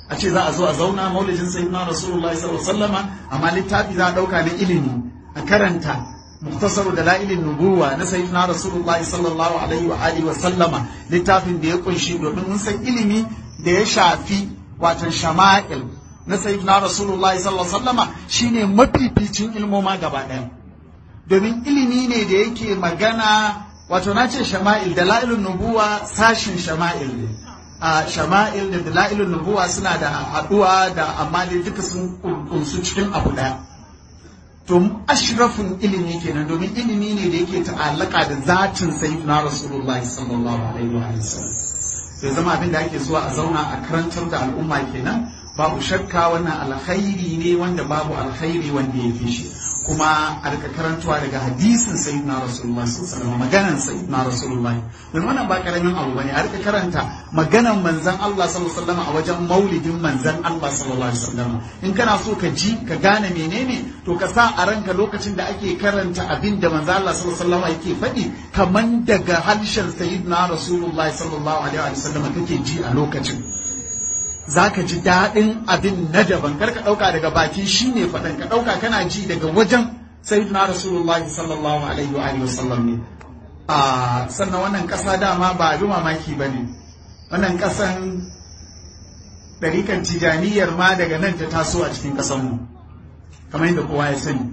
a ce za a zo a zauna maulidin sayyidina rasulullahi sallallahu alaihi wasallama amma littafi za a dauka na ilimi a karanta muktasaru da la'ilin nubuwa na sayyidina rasulullahi sallallahu alaihi wa alihi wa sallama littafin da ya kunshi domin mun san ilimi da ya shafi watan shama'il na sayyidina rasulullahi sallallahu alaihi wa sallama shine mafificin ilmoma gaba ɗaya domin ilimi ne da yake magana wato na ce shama'il da la'ilin nubuwa sashin shama'il ne a shama'il da dala'ilun nubuwa suna da haɗuwa da amma dai duka sun kunsu cikin abu ɗaya to ashrafin ilimi kenan domin ilimi ne da yake ta'allaka da zatin sayyidina rasulullahi sallallahu alaihi wa sallam sai zama abin da ake zuwa a zauna a karantar da al'umma kenan babu shakka wannan alkhairi ne wanda babu alkhairi wanda ya fi shi kuma a rika karantuwa daga hadisin sayyidina rasulullahi sallallahu alaihi wasallam maganan sayyidina rasulullahi don wannan ba karamin abu bane a rika karanta maganan manzon Allah sallallahu alaihi wasallam a wajen maulidin manzon Allah sallallahu alaihi wasallam in kana so ka ji ka gane menene to ka sa a ranka lokacin da ake karanta abin da manzon Allah sallallahu alaihi wasallam yake faɗi kaman daga harshen sayyidina rasulullahi sallallahu alaihi wasallam kake ji a lokacin za ka ji daɗin abin na daban kar ka ɗauka daga baki shi ne faɗan ka ɗauka kana ji daga wajen sayyidina rasulullah sallallahu alaihi wa alihi wasallam ne a sannan wannan ƙasa dama ba abin mamaki ba ne wannan ƙasan ɗarikan tijaniyar ma daga nan ta taso a cikin ƙasanmu kamar yadda kowa ya sani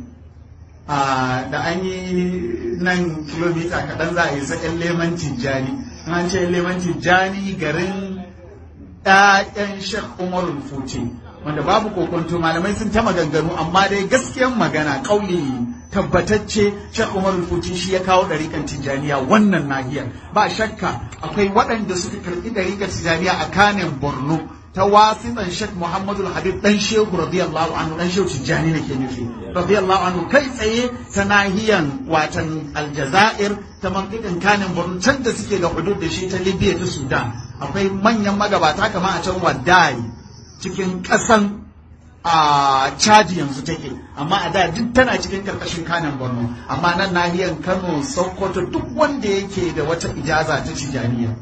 da an yi nan kilomita kaɗan za a yi sa ƴan leman tijjani an ce leman tijjani garin ‘ya'yan Sheikh Umar Futi wanda babu kokonto malamai sun ta maganganu amma dai gaskiyan magana ƙauli tabbatacce Sheikh Umar Futi shi ya kawo ɗariƙar Tijjaniya wannan nahiyar ba shakka akwai waɗanda suka karɓi ɗariƙar Tijjaniya a kanin Borno ta wasiɗan Sheikh Muhammadu Habib ɗan Shehu radiyallahu anhu ɗan Shehu Tijjani ne ke nufi radiyallahu anhu kai tsaye ta nahiyan watan Aljazair ta mantiƙin kanin Borno can da suke da hudud da shi ta Libya ta Sudan akwai manyan magabata kamar a can Wadai cikin ƙasan a caji yanzu take amma a da duk tana cikin karkashin kanin Borno amma nan nahiyan Kano Sokoto duk wanda yake da wata ijaza ta Tijjaniya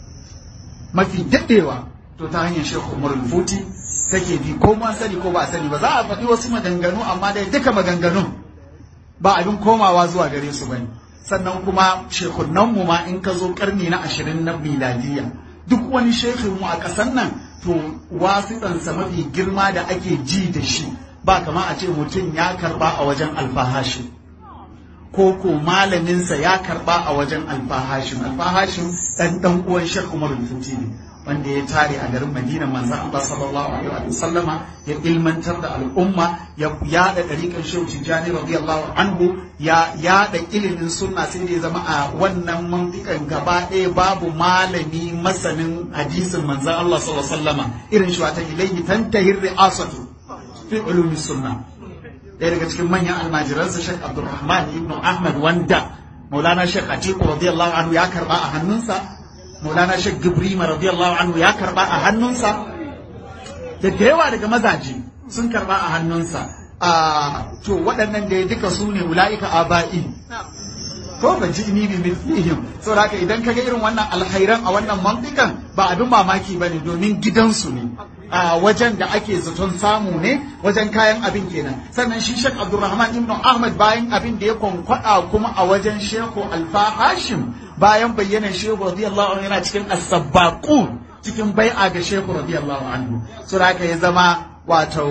mafi daɗewa to ta hanyar Sheikh Umar Futi take bi ko ma sani ko ba a sani ba za a faɗi wasu maganganu amma dai duka maganganun ba abin komawa zuwa gare su bane sannan kuma shekunan mu ma in ka zo karni na ashirin na miladiya duk wani shekin mu a ƙasar nan to wasiɗansa mafi girma da ake ji da shi ba kama a ce mutum ya karba a wajen alfahashi ko ko malaminsa ya karba a wajen alfahashin alfahashin ɗan ɗan uwan shek umar futi ne wanda ya tare a garin Madina manzon Allah sallallahu alaihi wa sallama ya ilmantar da al'umma ya yada dariƙar Shehu Tijjani radiyallahu anhu ya yada ilimin sunna sai da ya zama a wannan mantikan gaba ɗaya babu malami masanin hadisin manzon Allah sallallahu alaihi wa sallama irin shi wata ilayhi tantahir ri'asatu fi ulumi sunna ɗaya daga cikin manyan almajiransa Sheikh Abdulrahman ibn Ahmad wanda Maulana Sheikh Atiku radiyallahu anhu ya karba a hannunsa Maulana Sheikh Gibrima radiyallahu anhu ya karba a hannunsa da da yawa daga mazaje sun karba a hannunsa a to waɗannan da duka su ne ula'ika aba'i ko ba ji ni bi mithlihim saboda haka idan kaga irin wannan alkhairan a wannan mantikan ba abin mamaki bane domin gidansu ne a wajen da ake zaton samu ne wajen kayan abin kenan sannan shi Sheikh Abdulrahman ibn Ahmad bayan abin da ya kwankwada kuma a wajen Sheikh Alfa Hashim bayan bayyana Sheikh radiyallahu anhu yana cikin as-sabbaqun cikin bai'a ga Sheikh radiyallahu anhu so haka ya zama wato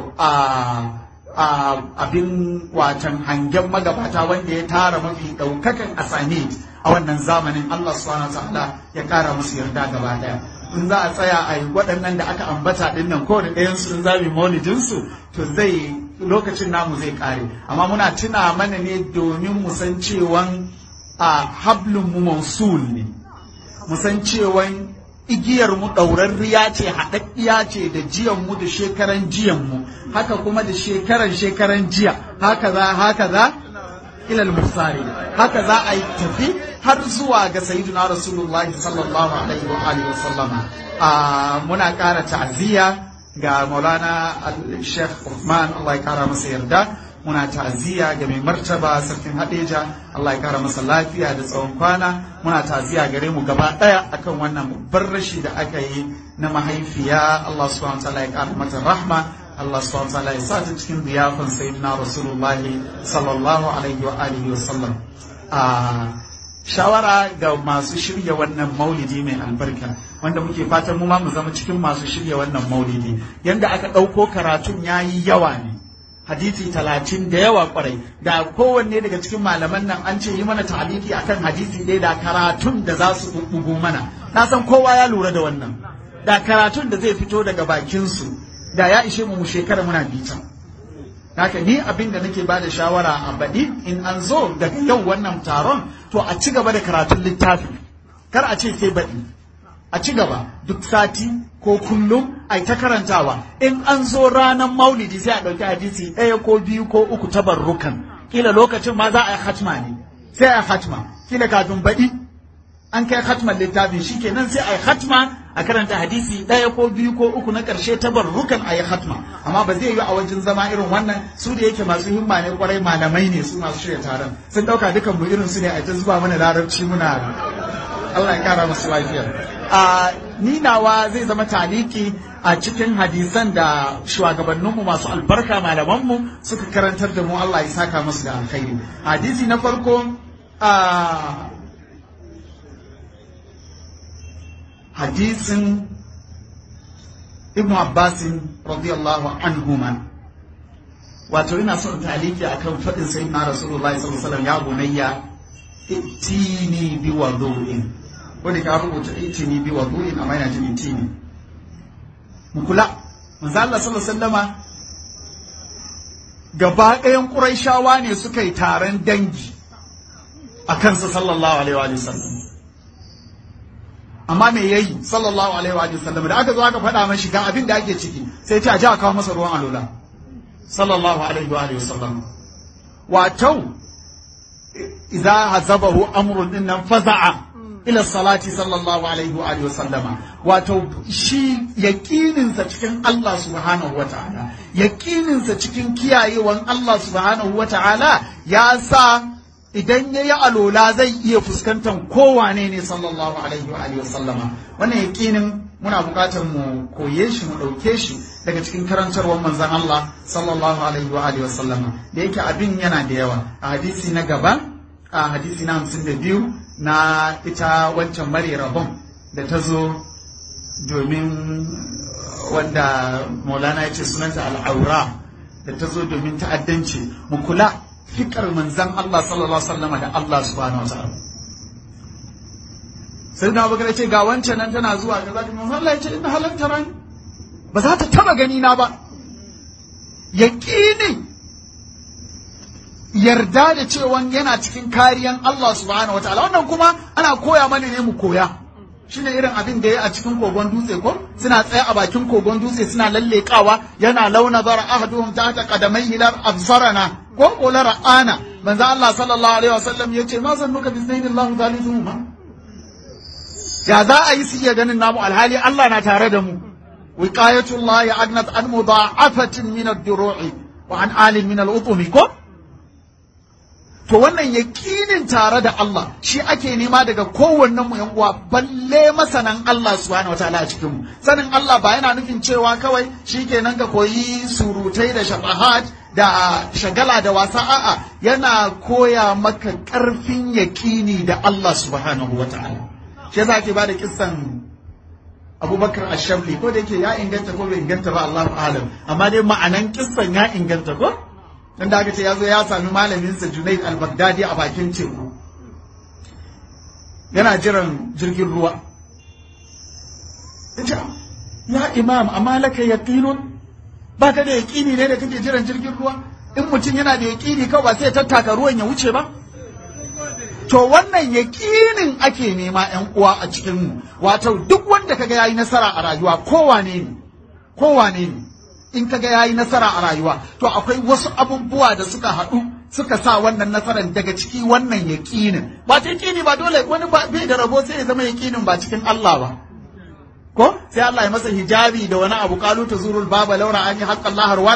a abin watan hangen magabata wanda ya tara mafi daukakan asani a wannan zamanin Allah subhanahu wa ta'ala ya kara musu yarda gaba daya in za a tsaya a yi waɗannan da aka ambata ɗin nan kowane ɗayan su in za mu maulidin su to zai lokacin namu zai ƙare amma muna tuna mana ne domin mu san cewan a hablun mu mausul ne mu san cewan igiyar mu ɗaurarriya ce haɗaɗɗiya ce da jiyan mu da shekaran jiyan mu haka kuma da shekaran shekaran jiya haka za haka za ilal musari haka za a yi tafi har zuwa ga sayyidina rasulullahi sallallahu alaihi wa alihi wasallama muna ƙara ta'aziyya ga maulana sheikh Uthman Allah ya kara masa yarda muna ta'aziyya ga mai martaba sarkin hadeja Allah ya kara masa lafiya da tsawon kwana muna ta'aziyya gare mu gaba daya akan wannan babbar rashi da aka yi na mahaifiya Allah subhanahu wataala ya kara mata rahma Allah subhanahu wataala ya sa ta cikin ziyafan sayyidina Rasulullah sallallahu alaihi wa alihi wa sallam a shawara ga masu shirya wannan maulidi mai albarka wanda muke fatan mu ma mu zama cikin masu shirya wannan maulidi yanda aka ɗauko karatun yayi yawa ne hadisi talatin da yawa kwarai da kowanne daga cikin malaman nan an ce yi mana taliki akan hadisi ɗaya da karatun da za su bugu mana na san kowa ya lura da wannan da karatun da zai fito daga bakinsu da ya ishe mu mu shekara muna bita haka ni abin da nake bada shawara a baɗi in an zo daga yau wannan taron to a ci gaba da karatun littafi kar a ce sai baɗi a ci gaba duk sati ko kullum a ta karantawa in an zo ranar maulidi sai a ɗauki hadisi ɗaya ko biyu ko uku tabarrukan kila lokacin ma za a yi hatma ne sai a yi hatma kila kafin baɗi an kai hatman littafin shi kenan sai a yi hatma a karanta hadisi ɗaya ko biyu ko uku na ƙarshe tabarrukan a yi hatma amma ba zai yi a wajen zama irin wannan su da yake masu himma ne kwarai malamai ne su masu shirya taron sun ɗauka dukan mu irin su ne a ta zuba mana larabci muna Allah ya kara masu lafiya a ni nawa zai zama taliki a cikin hadisan da shugabanninmu masu albarka malamanmu suka karantar da mu Allah ya saka musu da alkhairi hadisi na farko a hadisin ibn abbasin radiyallahu anhuma wato ina son taliki akan faɗin sai na rasulullahi sallallahu alaihi wasallam ya bunayya itini bi wudu'in wanda ka rubuta itini bi wudu'in amma yana jin itini mu kula manzo Allah sallallahu alaihi wasallama gaba ɗayan Qurayshawa ne suka yi taron dangi a kansa sallallahu alaihi wa sallam amma me yayi sallallahu alaihi wa sallam da aka zo aka faɗa mashi ga abin da ake ciki sai ta ji a kawo masa ruwan alola sallallahu alaihi wa sallam wato idza hazabahu amrun dinnan faza'a ila salati sallallahu alaihi wa sallama wato shi yaqininsa cikin Allah subhanahu wata'ala yaqininsa cikin kiyayewan Allah subhanahu wata'ala ya sa idan ya yi alola zai iya fuskantar kowane ne sallallahu alaihi wa alihi sallama wannan yakinin muna buƙatar mu koye shi mu ɗauke shi daga cikin karantarwar manzon Allah sallallahu alaihi wa alihi sallama da yake abin yana da yawa a hadisi na gaba a hadisi na hamsin da biyu na ita wancan mare rabon da ta zo domin wanda maulana ya ce sunanta al'aura da ta zo domin ta'addanci mu kula fikar manzan Allah sallallahu alaihi wasallam da Allah subhanahu wa ta'ala sai na bakar ce ga wancan nan tana zuwa ga zaki manzan Allah ya ce inna halatta ran ba za ta taba gani na ba yaqini yarda da cewa yana cikin kariyan Allah subhanahu wa ta'ala wannan kuma ana koya mana ne mu koya shine irin abin da ya a cikin kogon dutse ko suna tsaye a bakin kogon dutse suna lallekawa yana launa zara ahaduhum tahta qadamaihi lar absarana ko ko la ra'ana manzo Allah sallallahu alaihi wasallam yace ma zannuka bi zaini Allah thalithuhuma ya za a yi su iya ganin namu alhali Allah na tare da mu wiqayatullahi agnat an mudha'afatin min ad-duru'i wa an alin min al-utumi ko to wannan yakinin tare da Allah shi ake nema daga kowannen mu yan uwa balle masanan Allah subhanahu wataala a cikin mu sanin Allah ba yana nufin cewa kawai shikenan ka koyi surutai da shafahat da shagala da wasa a'a yana koya maka karfin yakini da Allah subhanahu wataala shi yasa ake bada kissan Abubakar Ashabli ko da yake ya inganta ko bai inganta ba Allahu a'lam amma dai ma'anan kissan ya inganta ko dan da aka ce ya zo ya sami malaminsa Junaid al-Baghdadi a bakin teku yana jiran jirgin ruwa yace ya imam amma laka yaqinun ba ka da yaqini ne da kake jiran jirgin ruwa in mutum yana da yaqini kawai ba sai ya tattaka ruwan ya wuce ba to wannan yaƙinin ake nema ‘yan uwa a cikinmu wato duk wanda kaga yayi nasara a rayuwa kowane ne kowane ne in kaga yayi nasara a rayuwa to akwai wasu abubuwa da suka haɗu suka sa wannan nasarar daga ciki wannan yaƙinin ba ta yaƙini ba dole wani ba bai da rabo sai ya zama yaƙinin ba cikin Allah ba ko sai Allah ya masa hijabi da wani abu qalu tazurul baba laura an yi haqqan lahar wala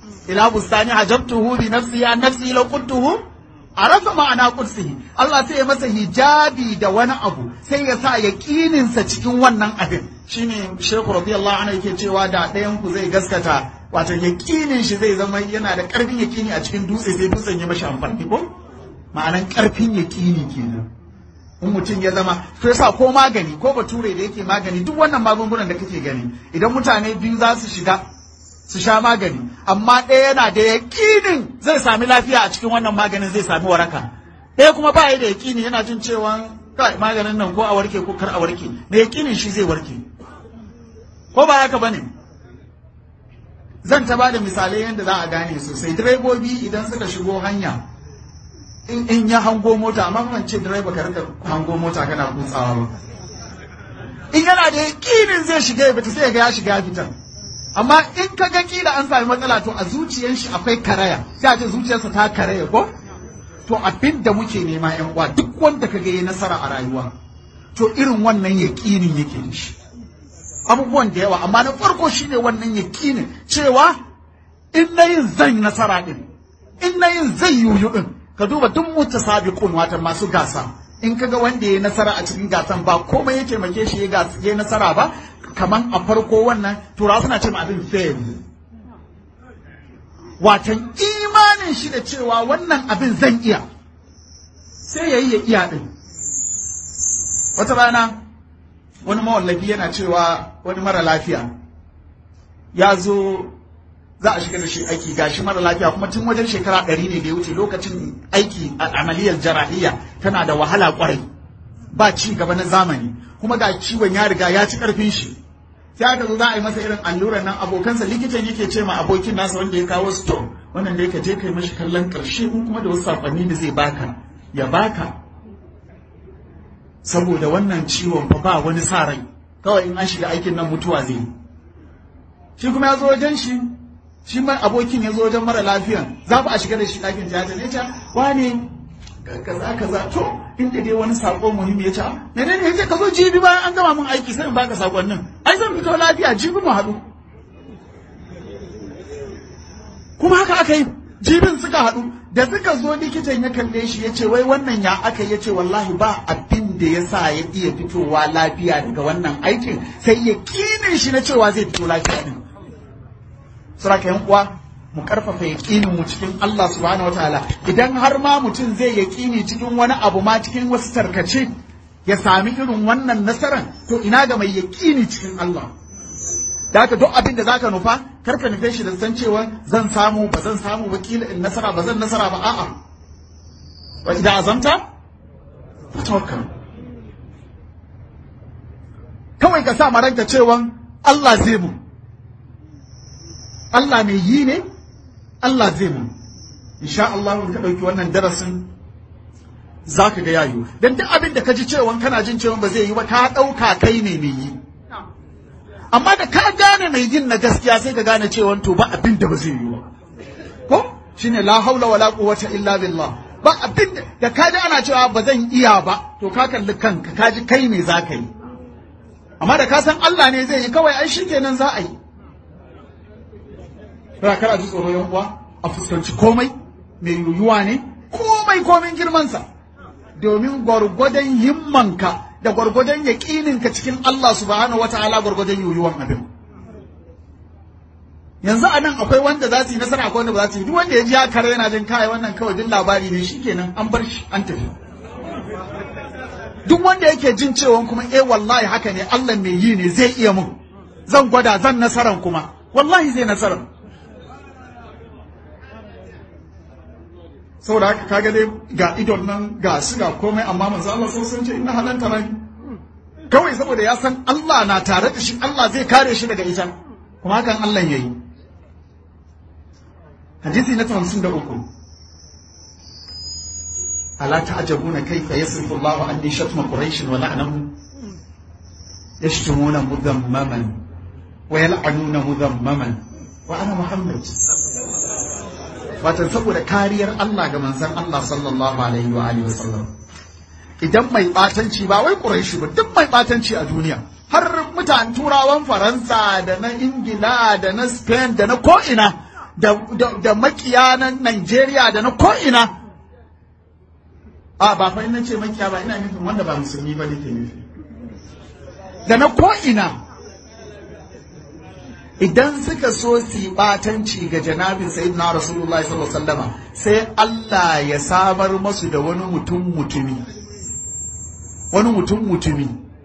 ila bustani hajabtuhu bi nafsi an nafsi law kuntuhu arafa ma'ana qudsihi Allah sai ya masa hijabi da wani abu sai ya sa yaqininsa cikin wannan abin shine Sheikh radiyallahu anhu yake cewa da ɗayan ku zai gaskata wato yaqinin shi zai zama yana da ƙarfin yaqini a cikin dutse sai dutsen ya mashi amfani ko ma'anan ƙarfin yaqini kenan in mutum ya zama to yasa ko magani ko bature da yake magani duk wannan magungunan da kake gani idan mutane biyu za su shiga su sha magani amma ɗaya yana da yaƙinin zai sami lafiya a cikin wannan maganin zai sami waraka ɗaya kuma ba da yaƙini yana jin cewa kai maganin nan ko a warke ko kar a warke mai yaƙinin shi zai warke ko ba haka bane zan ta bada misalai yadda za a gane sosai direbobi idan suka shigo hanya in in ya hango mota amma ban ce direba ka rika hango mota kana kutsawa ba in yana da yaƙinin zai shiga ya fita sai ya ga ya shiga ya fita amma in ka ga kila an sami matsala to a zuciyar shi akwai karaya sai a ce zuciyarsa ta karaya ko to abin da muke nema yan uwa duk wanda ka ga yi nasara a rayuwa to irin wannan yaƙinin yake da shi abubuwan da yawa amma na farko shine wannan yaƙinin cewa in na yin zan nasara din in na yin zai yuyu din ka duba duk mutasabiqun wata masu gasa in kaga wanda ya nasara a cikin gasan ba komai ya taimake shi ya nasara ba kaman a farko wannan turawa suna ce abin fail watan imanin shi da cewa wannan abin zan iya sai ya yi ya iya din wata rana wani mawallafi yana cewa wani mara lafiya ya zo za a shiga da shi aiki gashi mara lafiya kuma tun wajen shekara ɗari ne da ya wuce lokacin aiki a amaliyar jarahiyya tana da wahala kwarai ba ci gaba na zamani kuma ga ciwon ya riga ya ci ƙarfin shi sai aka zo za a yi masa irin allurar nan abokansa likitan yake ce ma abokin nasa wanda ya kawo stone wannan da yake je kai mashi kallon ƙarshe in kuma da wasu sakonni da zai baka ya baka saboda wannan ciwon fa ba wani sa rai kawai in an shiga aikin nan mutuwa zai shi kuma ya zo wajen shi shi ma abokin ya zo wajen mara lafiyan za ku a shiga da shi ɗakin tiyata ne ta wane kaza kaza to inda dai wani sako muhimmi ya ce menene yace ka zo jibi bayan an gama mun aiki sai in baka sakonnin ai zan fito lafiya jibi mu haɗu kuma haka aka yi jibin suka haɗu da suka zo likitan ya kalle shi ya ce wai wannan ya aka ya ce wallahi ba abin da ya sa ya iya fitowa lafiya daga wannan aikin sai ya kinin shi na cewa zai fito lafiya din suraka yan uwa mu karfafa yaƙinin mu cikin Allah subhanahu wataala idan har ma mutum zai yaƙini cikin wani abu ma cikin wasu tarkace ya sami irin wannan nasaran to ina ga mai yaƙini cikin Allah da haka duk abin da zaka nufa kar ka nufe shi da san cewa zan samu ba zan samu ba kila in nasara ba zan nasara ba a'a wa idan azamta tawakkal kawai ka sa maranka cewa Allah zai mu Allah mai yi ne Allah zai mu insha Allah in ka ɗauki wannan darasin za ka ga yayu don duk abin da ka ji cewa kana jin cewa ba zai yi ba ka ɗauka kai ne mai yi amma da ka gane mai yin na gaskiya sai ka gane cewa to ba abin da ba zai yi ba ko shine la haula wala quwwata illa billah ba abin da ka ji ana cewa ba zan iya ba to ka kalli kanka ka ji kai ne za ka yi amma da ka san Allah ne zai yi kawai ai shikenan za a yi ba kar a ji tsoro yan uwa a fuskanci komai mai yuyuwa ne komai komin girmansa domin gwargwadon himmanka da gwargwadon yaƙininka cikin Allah subhanahu wataala gwargwadon yuyuwan abin yanzu a nan akwai wanda za su yi nasara akwai wanda ba za su yi duk wanda ya ji ya kare yana jin kai wannan kawai duk labari ne shikenan an bar shi an tafi duk wanda yake jin cewa kuma eh wallahi haka ne Allah mai yi ne zai iya mun zan gwada zan nasaran kuma wallahi zai nasaran saboda haka kaga dai ga idon nan ga su ga komai amma manzo Allah sai sun ce inna halanta ran kawai saboda ya san Allah na tare da shi Allah zai kare shi daga ita kuma hakan Allah yayi hadisi na 53 ala ta'jabuna kayfa yasrifu Allahu anni shatma quraish wa la'nahu yashtumuna mudammaman wa yal'anuna mudammaman wa ana muhammad watan saboda kariyar Allah ga manzon Allah sallallahu alaihi wa alihi wasallam idan mai batanci ba wai Quraishi ba duk mai batanci a duniya har mutanen turawan Faransa da na Ingila da na Spain da na ko'ina da, da, da makiya na Najeriya da na ko'ina a ba fa ina ce makiya ba ina nufin wanda ba musulmi ba nake nufi da na ko'ina idan suka so su yi batanci ga janabin sayyidina rasulullahi sallallahu alaihi wasallama sai Allah ya samar masu da wani mutum mutumi wani mutum mutumi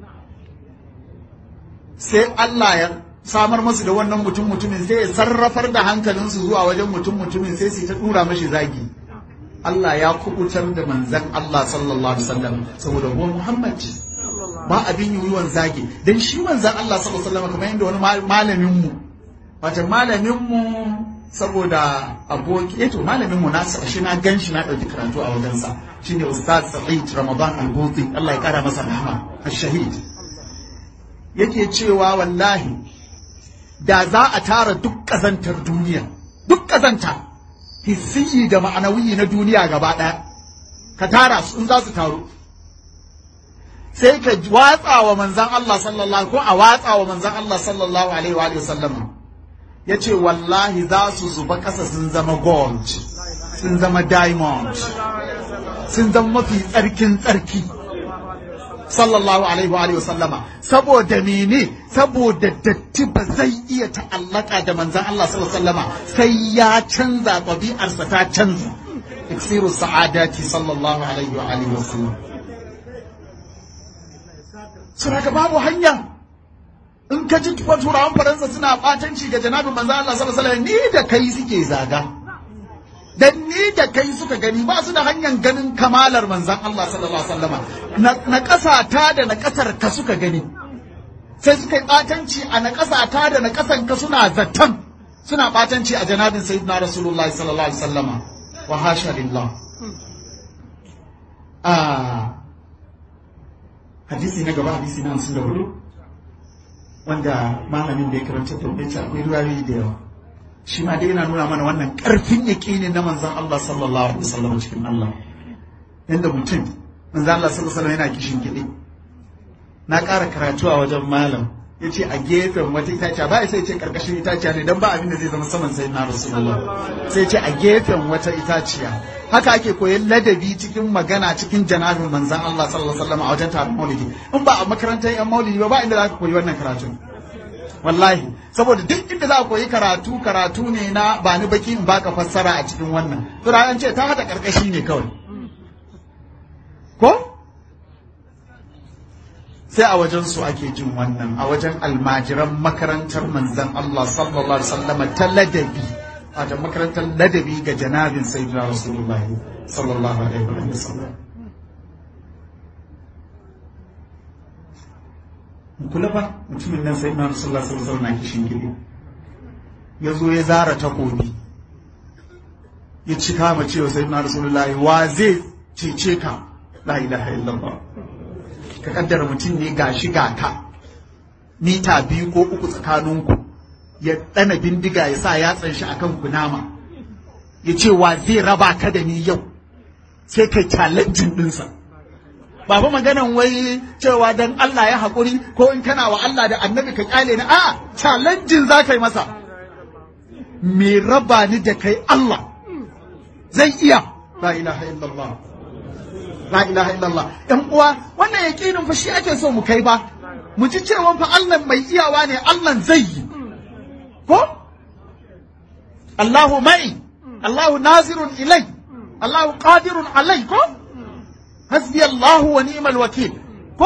sai Allah ya samar masu da wannan mutum mutumin sai ya sarrafar da hankalinsu zuwa wajen mutum mutumin sai su ta dura mashi zagi Allah ya kubutar da manzan Allah sallallahu alaihi wasallam saboda ruwan Muhammad ba abin yiwuwan zagi dan shi manzan Allah sallallahu alaihi wasallam kamar yadda wani malamin mu wato malamin mu saboda aboki eto malamin mu na shi na gan shi na dauki karatu a wajensa shine ustaz Sa'id Ramadan Al-Buti Allah ya kara masa rahama ash-shahid yake cewa wallahi da za a tara duk ƙazantar duniya duk ƙazanta hissiyi da ma'anawiyi na duniya gaba ɗaya ka tara su in za su taru sai ka watsa wa manzan Allah sallallahu ko a watsa wa manzan Allah sallallahu alaihi wa sallama ya ce wallahi za su zuba ƙasa sun zama gold sun zama diamond sun zama mafi tsarkin tsarki sallallahu alaihi wa sallama saboda mene saboda datti ba zai iya ta'allaka da manzan Allah sallallahu alaihi wasallama sai ya canza ɗabi'arsa ta canza iksiru sa'adati sallallahu alaihi wa alihi wasallam suna babu hanya in ka ji turawan faransa suna batanci ga janabin manzan Allah sallallahu alaihi wasallam ni da kai suke zaga dan ni da kai suka gani ba su da hanyar ganin kamalar manzan Allah sallallahu alaihi wasallama na ƙasa ta da na ƙasar ka suka gani sai suka yi ɓatanci a na ƙasa ta da na ƙasan ka suna zaton suna ɓatanci a janabin sayyidina rasulullahi sallallahu alaihi wasallama wa hasha lillah a hadisi na gaba hadisi na hamsin da hudu wanda malamin da ya karanta da ya ce akwai ruwayoyi da yawa shi ma dai yana nuna mana wannan ƙarfin yaƙini na manzan Allah sallallahu alaihi wasallam cikin Allah yanda mutum manzan Allah sallallahu alaihi wasallam yana kishin kiɗi na ƙara karatu a wajen malam ya ce a gefen wata itaciya ba sai ce ƙarƙashin itaciya ne don ba abin da zai zama saman sai na rasulullah sai ce a gefen wata itaciya haka ake koyon ladabi cikin magana cikin janabin manzan Allah sallallahu alaihi wasallam a wajen taron maulidi in ba a makarantar yan maulidi ba ba inda za ka koyi wannan karatun wallahi saboda duk inda za a koyi karatu karatu ne na ba ni baki in baka fassara a cikin wannan to da an ce ta hada karkashi ne kawai ko sai a wajen su ake jin wannan a wajen almajiran makarantar manzon Allah sallallahu alaihi wasallam ta ladabi wato makarantar ladabi ga janabin sayyidina rasulullahi sallallahu alaihi wasallam kula fa mutumin nan sai na rasulullah sallallahu alaihi wasallam na kishin gidi ya zo ya zara takobi ya ci kama cewa sai na rasulullah wa zai cece ka la ilaha illallah ka kaddara mutum ne gashi ga ka mita biyu ko uku tsakaninku ya dana bindiga ya sa yatsan shi akan kunama ya ce wa zai raba ka da ni yau sai kai challenge dinsa ba fa maganan wai cewa dan Allah ya haƙuri ko in kana wa Allah da annabi ka kyale ni a challenging za ka yi masa me raba ni da kai Allah zai iya la ilaha illallah la ilaha illallah ɗan uwa wannan yaƙinin fa shi ake so mu kai ba mu ji cewa fa Allah mai iyawa ne Allah zai yi ko Allahu mai Allahu nazirun ilai Allahu qadirun alai ko حسبي الله ونعم الوكيل كو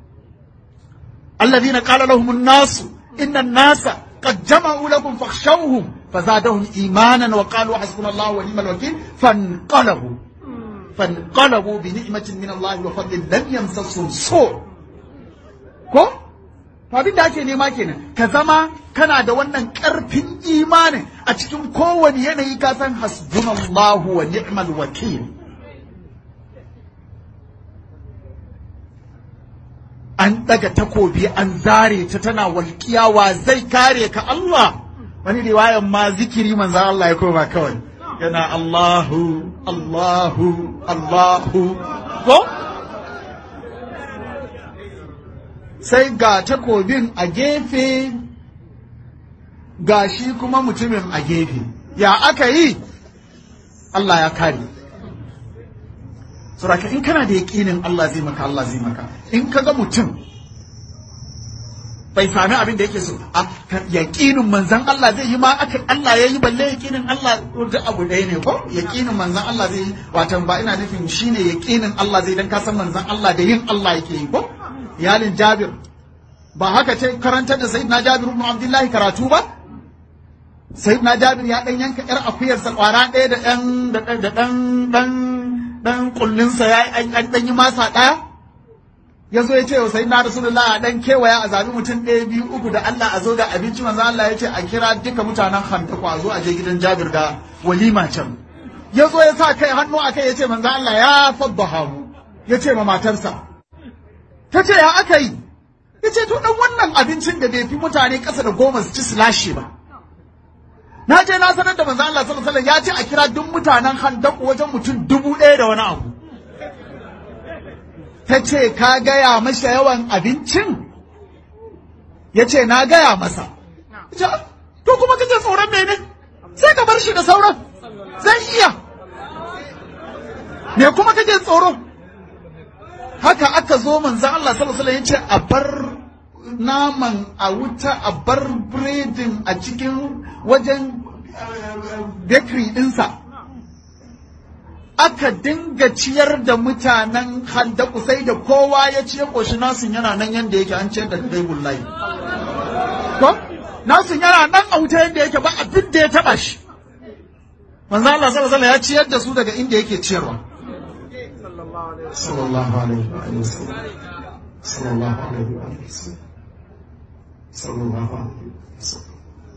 الذين قال لهم الناس إن الناس قد جمعوا لكم فاخشوهم فزادهم إيمانا وقالوا حسبنا الله ونعم الوكيل فانقلبوا فانقلبوا بنعمة من الله وفضل لم يمسسهم سوء كو abin da ake nema kenan ka zama kana da wannan ƙarfin imanin a cikin kowane yanayi ka san hasbunallahu wa ni'mal wakil an daga takobi an zare ta tana walƙiyawa zai kare ka Allah wani riwayan ma zikiri manzan Allah ya koma kawai yana Allahu Allahu Allahu ko sai ga takobin a gefe ga shi kuma mutumin a gefe ya aka yi Allah ya kare saboda in kana da yaƙinin Allah zai maka Allah zai maka in ka ga mutum bai sami abin da yake so a yaƙinin manzan Allah zai yi ma aka Allah ya yi balle yaƙinin Allah da abu ɗaya ne ko yaƙinin manzan Allah zai yi watan ba ina nufin shine yaƙinin Allah zai dan ka san manzan Allah da yin Allah yake yi ko iyalin Jabir ba haka ce karantar da Sayyidina Jabir ibn Abdullahi karatu ba Sayyidina Jabir ya dan yanka yar akuyarsa kwara ɗaya da ɗan da ɗan ɗan ɗan kullinsa ya an ɗan yi masa ɗaya ya zo ya ce wa sayyidina rasulullah a dan kewaya a zabi mutum ɗaya biyu uku da Allah a zo da abinci manzo Allah ya ce a kira duka mutanen hantaku a zo a je gidan Jabir da walima can ya zo ya sa kai hannu a kai ya ce manzo Allah ya faddaha mu ya ce ma matarsa ta ce ya aka yi ya ce to dan wannan abincin da bai fi mutane ƙasa da goma su ci su lashe ba na je na sanar da manzo Allah sallallahu alaihi wasallam ya ce a kira duk mutanen hantaku wajen mutum dubu ɗaya da wani abu ta ce ka gaya masa yawan abincin ya ce na gaya masa to kuma kace tsoron mene sai ka bar shi da sauran zan iya me kuma kake tsoro haka aka zo manzan Allah sallallahu alaihi wasallam ya ce a bar naman a wuta a bar biredin a cikin wajen bakery ɗinsa aka dinga ciyar da mutanen handaku sai da kowa ya ciye ƙoshi nasun yana nan yadda yake an ciyar da dai bullahi ko nasun yana nan a wuta yadda yake ba abin da ya taba shi manzo Allah sallallahu alaihi ya ciyar da su daga inda yake ciyarwa sallallahu alaihi wa sallam sallallahu alaihi wa sallam sallallahu alaihi wa sallam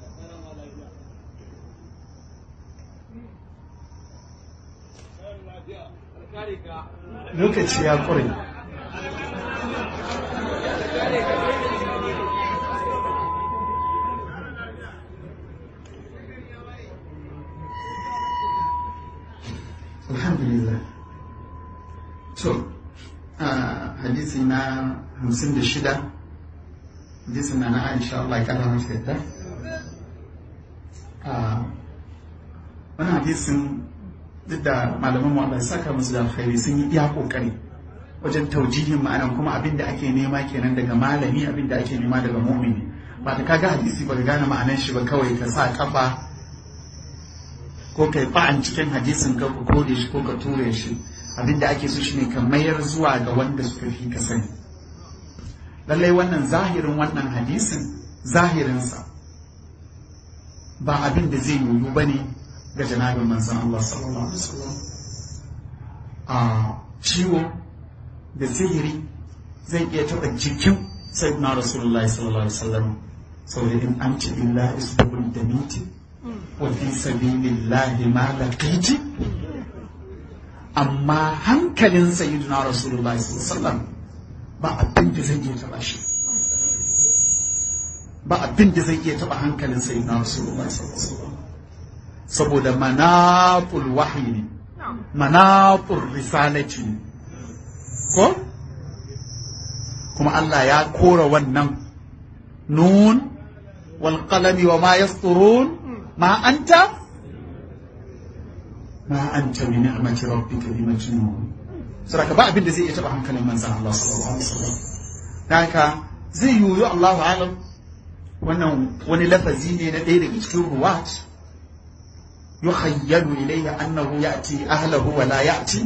lokaci ya ƙure alhamdulillah to hadisi na hamsin da shida hadisi na na aisha Allah ya kara masa yadda wani hadisin duk da malaman mu Allah ya saka musu da alkhairi sun yi iya kokari wajen taujihin ma'anan kuma abin da ake nema kenan daga malami abin da ake nema daga mu'mini ba ta kaga hadisi ba ka gane ma'anan shi ba kawai ka sa kafa ko kai ba'an cikin hadisin ka ko kore shi ko ka ture shi abin da ake so shine ka mayar zuwa ga wanda suka fi ka sani lallai wannan zahirin wannan hadisin zahirinsa ba abin da zai yiwu ba ne ga janabin manzan Allah sallallahu Alaihi wasallam a ciwo da sihiri zai iya taɓa jikin sayyidina rasulullahi sallallahu Alaihi wasallam saboda in an ci illa isbabul da miti wa fi sabilillahi ma laqiti amma hankalin sayyidina rasulullahi sallallahu Alaihi wasallam ba abin da zai iya taɓa shi ba abin da zai iya taɓa hankalin sayyidina rasulullahi sallallahu Alaihi wasallam saboda manaful wahyi ne manaful risalati ne ko kuma Allah ya kora wannan nun wal qalami wa ma yasturun ma anta ma anta bi ni'mati rabbika bi majnun saboda ba abin da zai iya taba hankalin manzon Allah sallallahu alaihi wasallam haka zai yiwu Allahu alam wannan wani lafazi ne na ɗaya daga cikin ruwat يخيل إليه أنه يأتي أهله ولا يأتي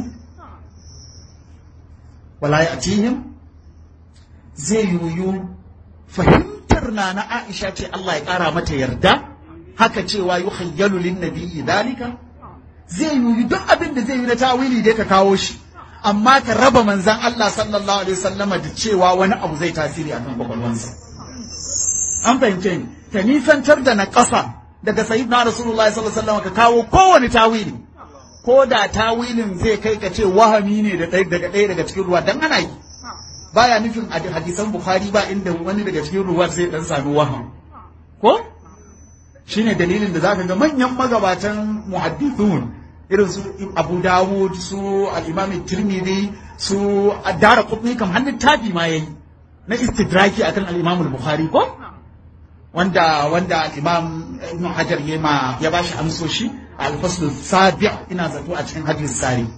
ولا يأتيهم زي يو فهمترنا أنا عائشة الله يقرا متى يردا haka cewa yi hayyalu lin nabi dalika zai yi duk abin da zai yi na tawili dai ka kawo shi amma ka raba manzan Allah sallallahu alaihi wasallama da cewa wani abu zai tasiri akan kwakwalwansa an fahimce ni ka nisantar da na ƙasa daga sayyidina rasulullahi sallallahu alaihi wasallam ka kawo kowane tawili ko da tawilin zai kai ka ce wahami ne da daga ɗaya daga cikin ruwa dan ana yi baya nufin a hadisan bukhari ba inda wani daga cikin ruwa zai dan sami waham ko shine dalilin da zaka ga manyan magabatan muhaddithun irin su Abu Dawud su al-Imam Tirmidhi su Ad-Darqutni kam hannun tabi ma yayi na istidraki akan al-Imam al-Bukhari ko wanda wanda imam ibn hajar ya ma ya bashi amsoshi al-fasl sabi ina zato a cikin hadis sari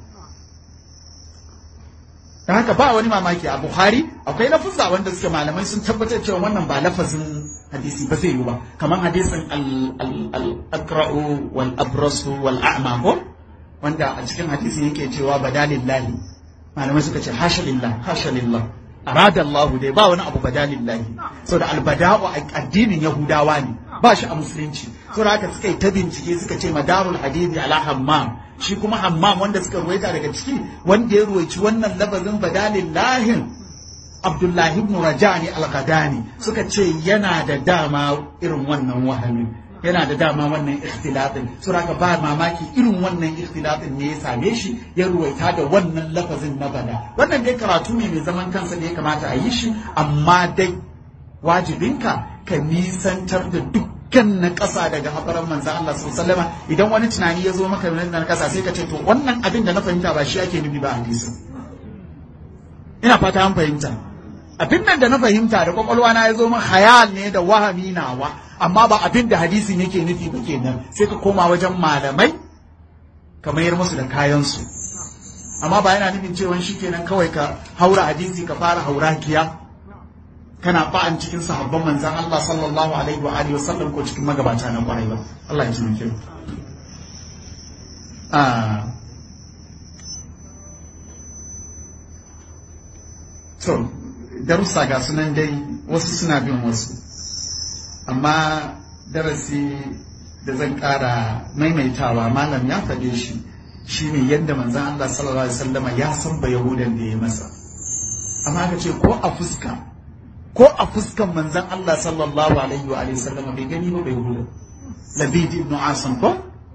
da haka ba wani mamaki a bukhari akwai lafuzza wanda suke malamai sun tabbatar cewa wannan ba lafazin hadisi ba zai yi ba kamar hadisin al-aqra'u wal abrasu wal a'ma ko wanda a cikin hadisi yake cewa badalillahi malamai suka ce hasha lillah hasha lillah arada Allah dai ba wani abu badalillahi saboda albada'u addinin yahudawa ne ba shi a musulunci saboda haka suka yi ta bincike suka ce madarul hadisi ala hammam shi kuma hammam wanda suka ruwaita daga ciki wanda ya ruwaici wannan lafazin badalillahin Abdullahi ibn Rajani al-Qadani suka ce yana da dama irin wannan wahamin yana da dama wannan ikhtilafin suraka ba mamaki irin wannan ikhtilafin ne ya same shi ya ruwaita da wannan lafazin na bada wannan dai karatu ne mai zaman kansa da ya kamata a yi shi amma dai wajibinka ka nisantar da dukkan na ƙasa daga haɓaran manzan Allah sallama idan wani tunani ya zo maka na ƙasa sai ka ce to wannan abin da na fahimta ba shi ake nufi ba hadisin ina fata an fahimta abin nan da na fahimta da kwakwalwa na ya zo min hayal ne da wahami nawa amma ba abin da hadisin yake nufi ba kenan sai ka koma wajen malamai ka mayar musu da kayansu amma ba yana nufin cewa shi kenan kawai ka haura hadisi ka fara haurakiya kana ba'an cikin sahabban manzan Allah sallallahu alaihi wa alihi wasallam ko cikin magabata na kwarai ba Allah ya taimake mu ah to darussa ga sunan dai wasu suna bin wasu amma darasi da zan ƙara maimaitawa malam ya faɗe shi shine yadda manzan Allah sallallahu alaihi wasallama ya san ba yahudan da ya masa amma aka ce ko a fuska ko a fuskan manzan Allah sallallahu alaihi wa sallama bai gani ba bai yahudan labid ibn asim ko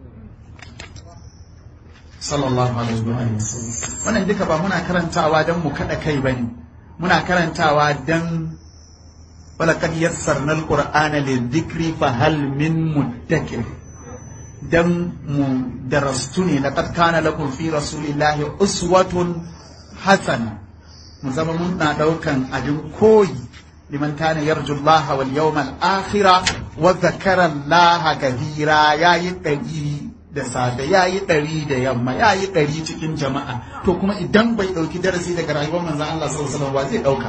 sallallahu alaihi wa sallam wannan duka ba muna karantawa don mu kada kai bane muna karantawa don ولقد يسرنا القرآن للذكر فهل من مدكر دم درستني لقد كان لكم في رسول الله أسوة حسنة مزمن منا دوكان أجن كوي لمن كان يرجو الله واليوم الآخر وذكر الله كثيرا يا يتجي da safe ya yi ɗari da yamma ya yi ɗari cikin jama'a to kuma idan bai ɗauki darasi daga rayuwar manzan Allah sallallahu alaihi wasallam zai ɗauka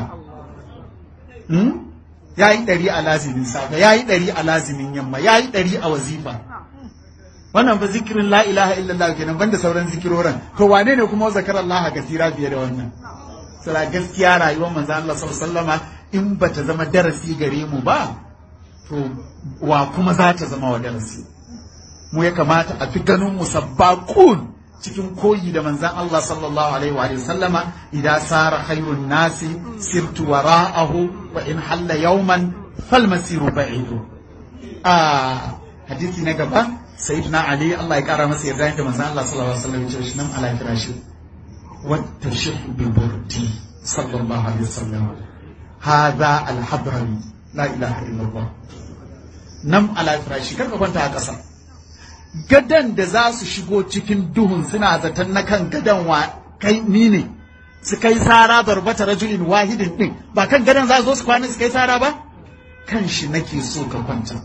ya yi ɗari a lazimin safe ya yi ɗari a lazimin yamma ya yi ɗari a wazifa wannan ba zikirin la ilaha illallah kenan banda sauran zikiroran to wane ne kuma zakar Allah kasira fiye da wannan sala gaskiya rayuwar manzo Allah sallallahu alaihi in bata zama darasi gare mu ba to wa kuma za ta zama wa darasi mu ya kamata a fi ganin mu sabbaqun cikin koyi da manzan Allah sallallahu alaihi wa sallama idan sara khairun nasi sirtu wara'ahu wa in halla yawman fal masiru ba'idu a hadisi na gaba sayyidina ali Allah ya kara masa yarda da manzan Allah sallallahu alaihi wa sallam ya ce nan ala firashi wa tashihu bi burdi sallallahu alaihi wa sallam hadha al hadrami la ilaha illallah nam ala firashi kar ka kwanta a ƙasa gadan da za su shigo cikin duhun suna zaton na kan gadan wa kai ni ne su kai sara barbata rajulin wahidin din ba kan gadan za su zo su kwana su kai sara ba kan shi nake so ka kwanta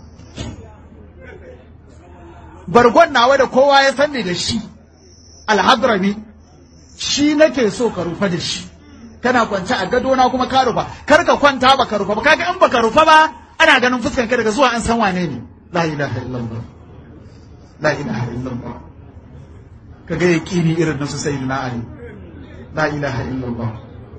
bargon nawa da kowa ya sanni da shi alhadrami shi nake so ka rufa da shi kana kwance a gadona kuma ka rufa kar ka kwanta ba ka rufa ba kaga in baka rufa ba ana ganin fuskan ka daga zuwa an san wane ne la ilaha illallah la ilaha illallah kaga yaqini irin na su sayyidina ali la ilaha illallah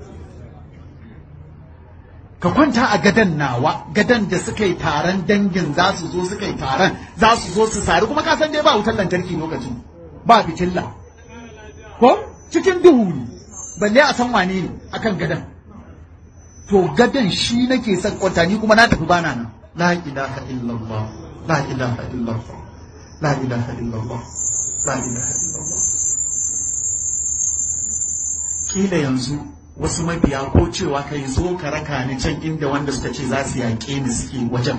ka kwanta a gadan nawa gadan da suka yi taron dangin za su zo suka yi taron za su zo su sari kuma ka san dai ba wutar lantarki lokacin ba fitilla ko cikin duhu ne balle a san wane ne akan gadan to gadan shi nake son kwanta ni kuma na tafi bana nan la ilaha illallah la ilaha illallah la ilaha illallah la ilaha illallah kila yanzu wasu mabiya ko cewa kai zo ka raka ni can inda wanda suka ce za su yaƙe ni suke wajen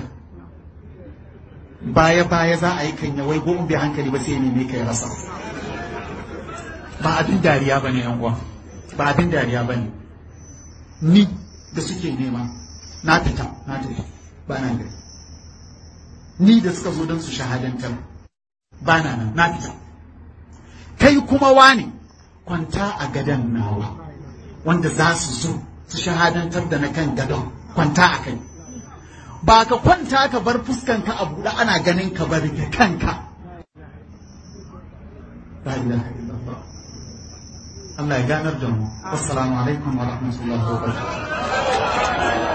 baya baya za a yi kan yawai ko bai hankali ba sai ne ka ya rasa ba abin dariya bane yan uwa ba abin dariya bane ni da suke nema na fita na tafi ba na gari ni da suka zo don su shahadantar ba na nan na fita kai kuma wane kwanta a gadon nawa wanda za su zo su shahadantar da na kan gadon kwanta a kai ba ka kwanta ka bar fuskanka a buɗe ana ganin ka bar da kanka la ilaha illallah Allah ya ganar da mu assalamu alaikum wa rahmatullahi wa barakatuh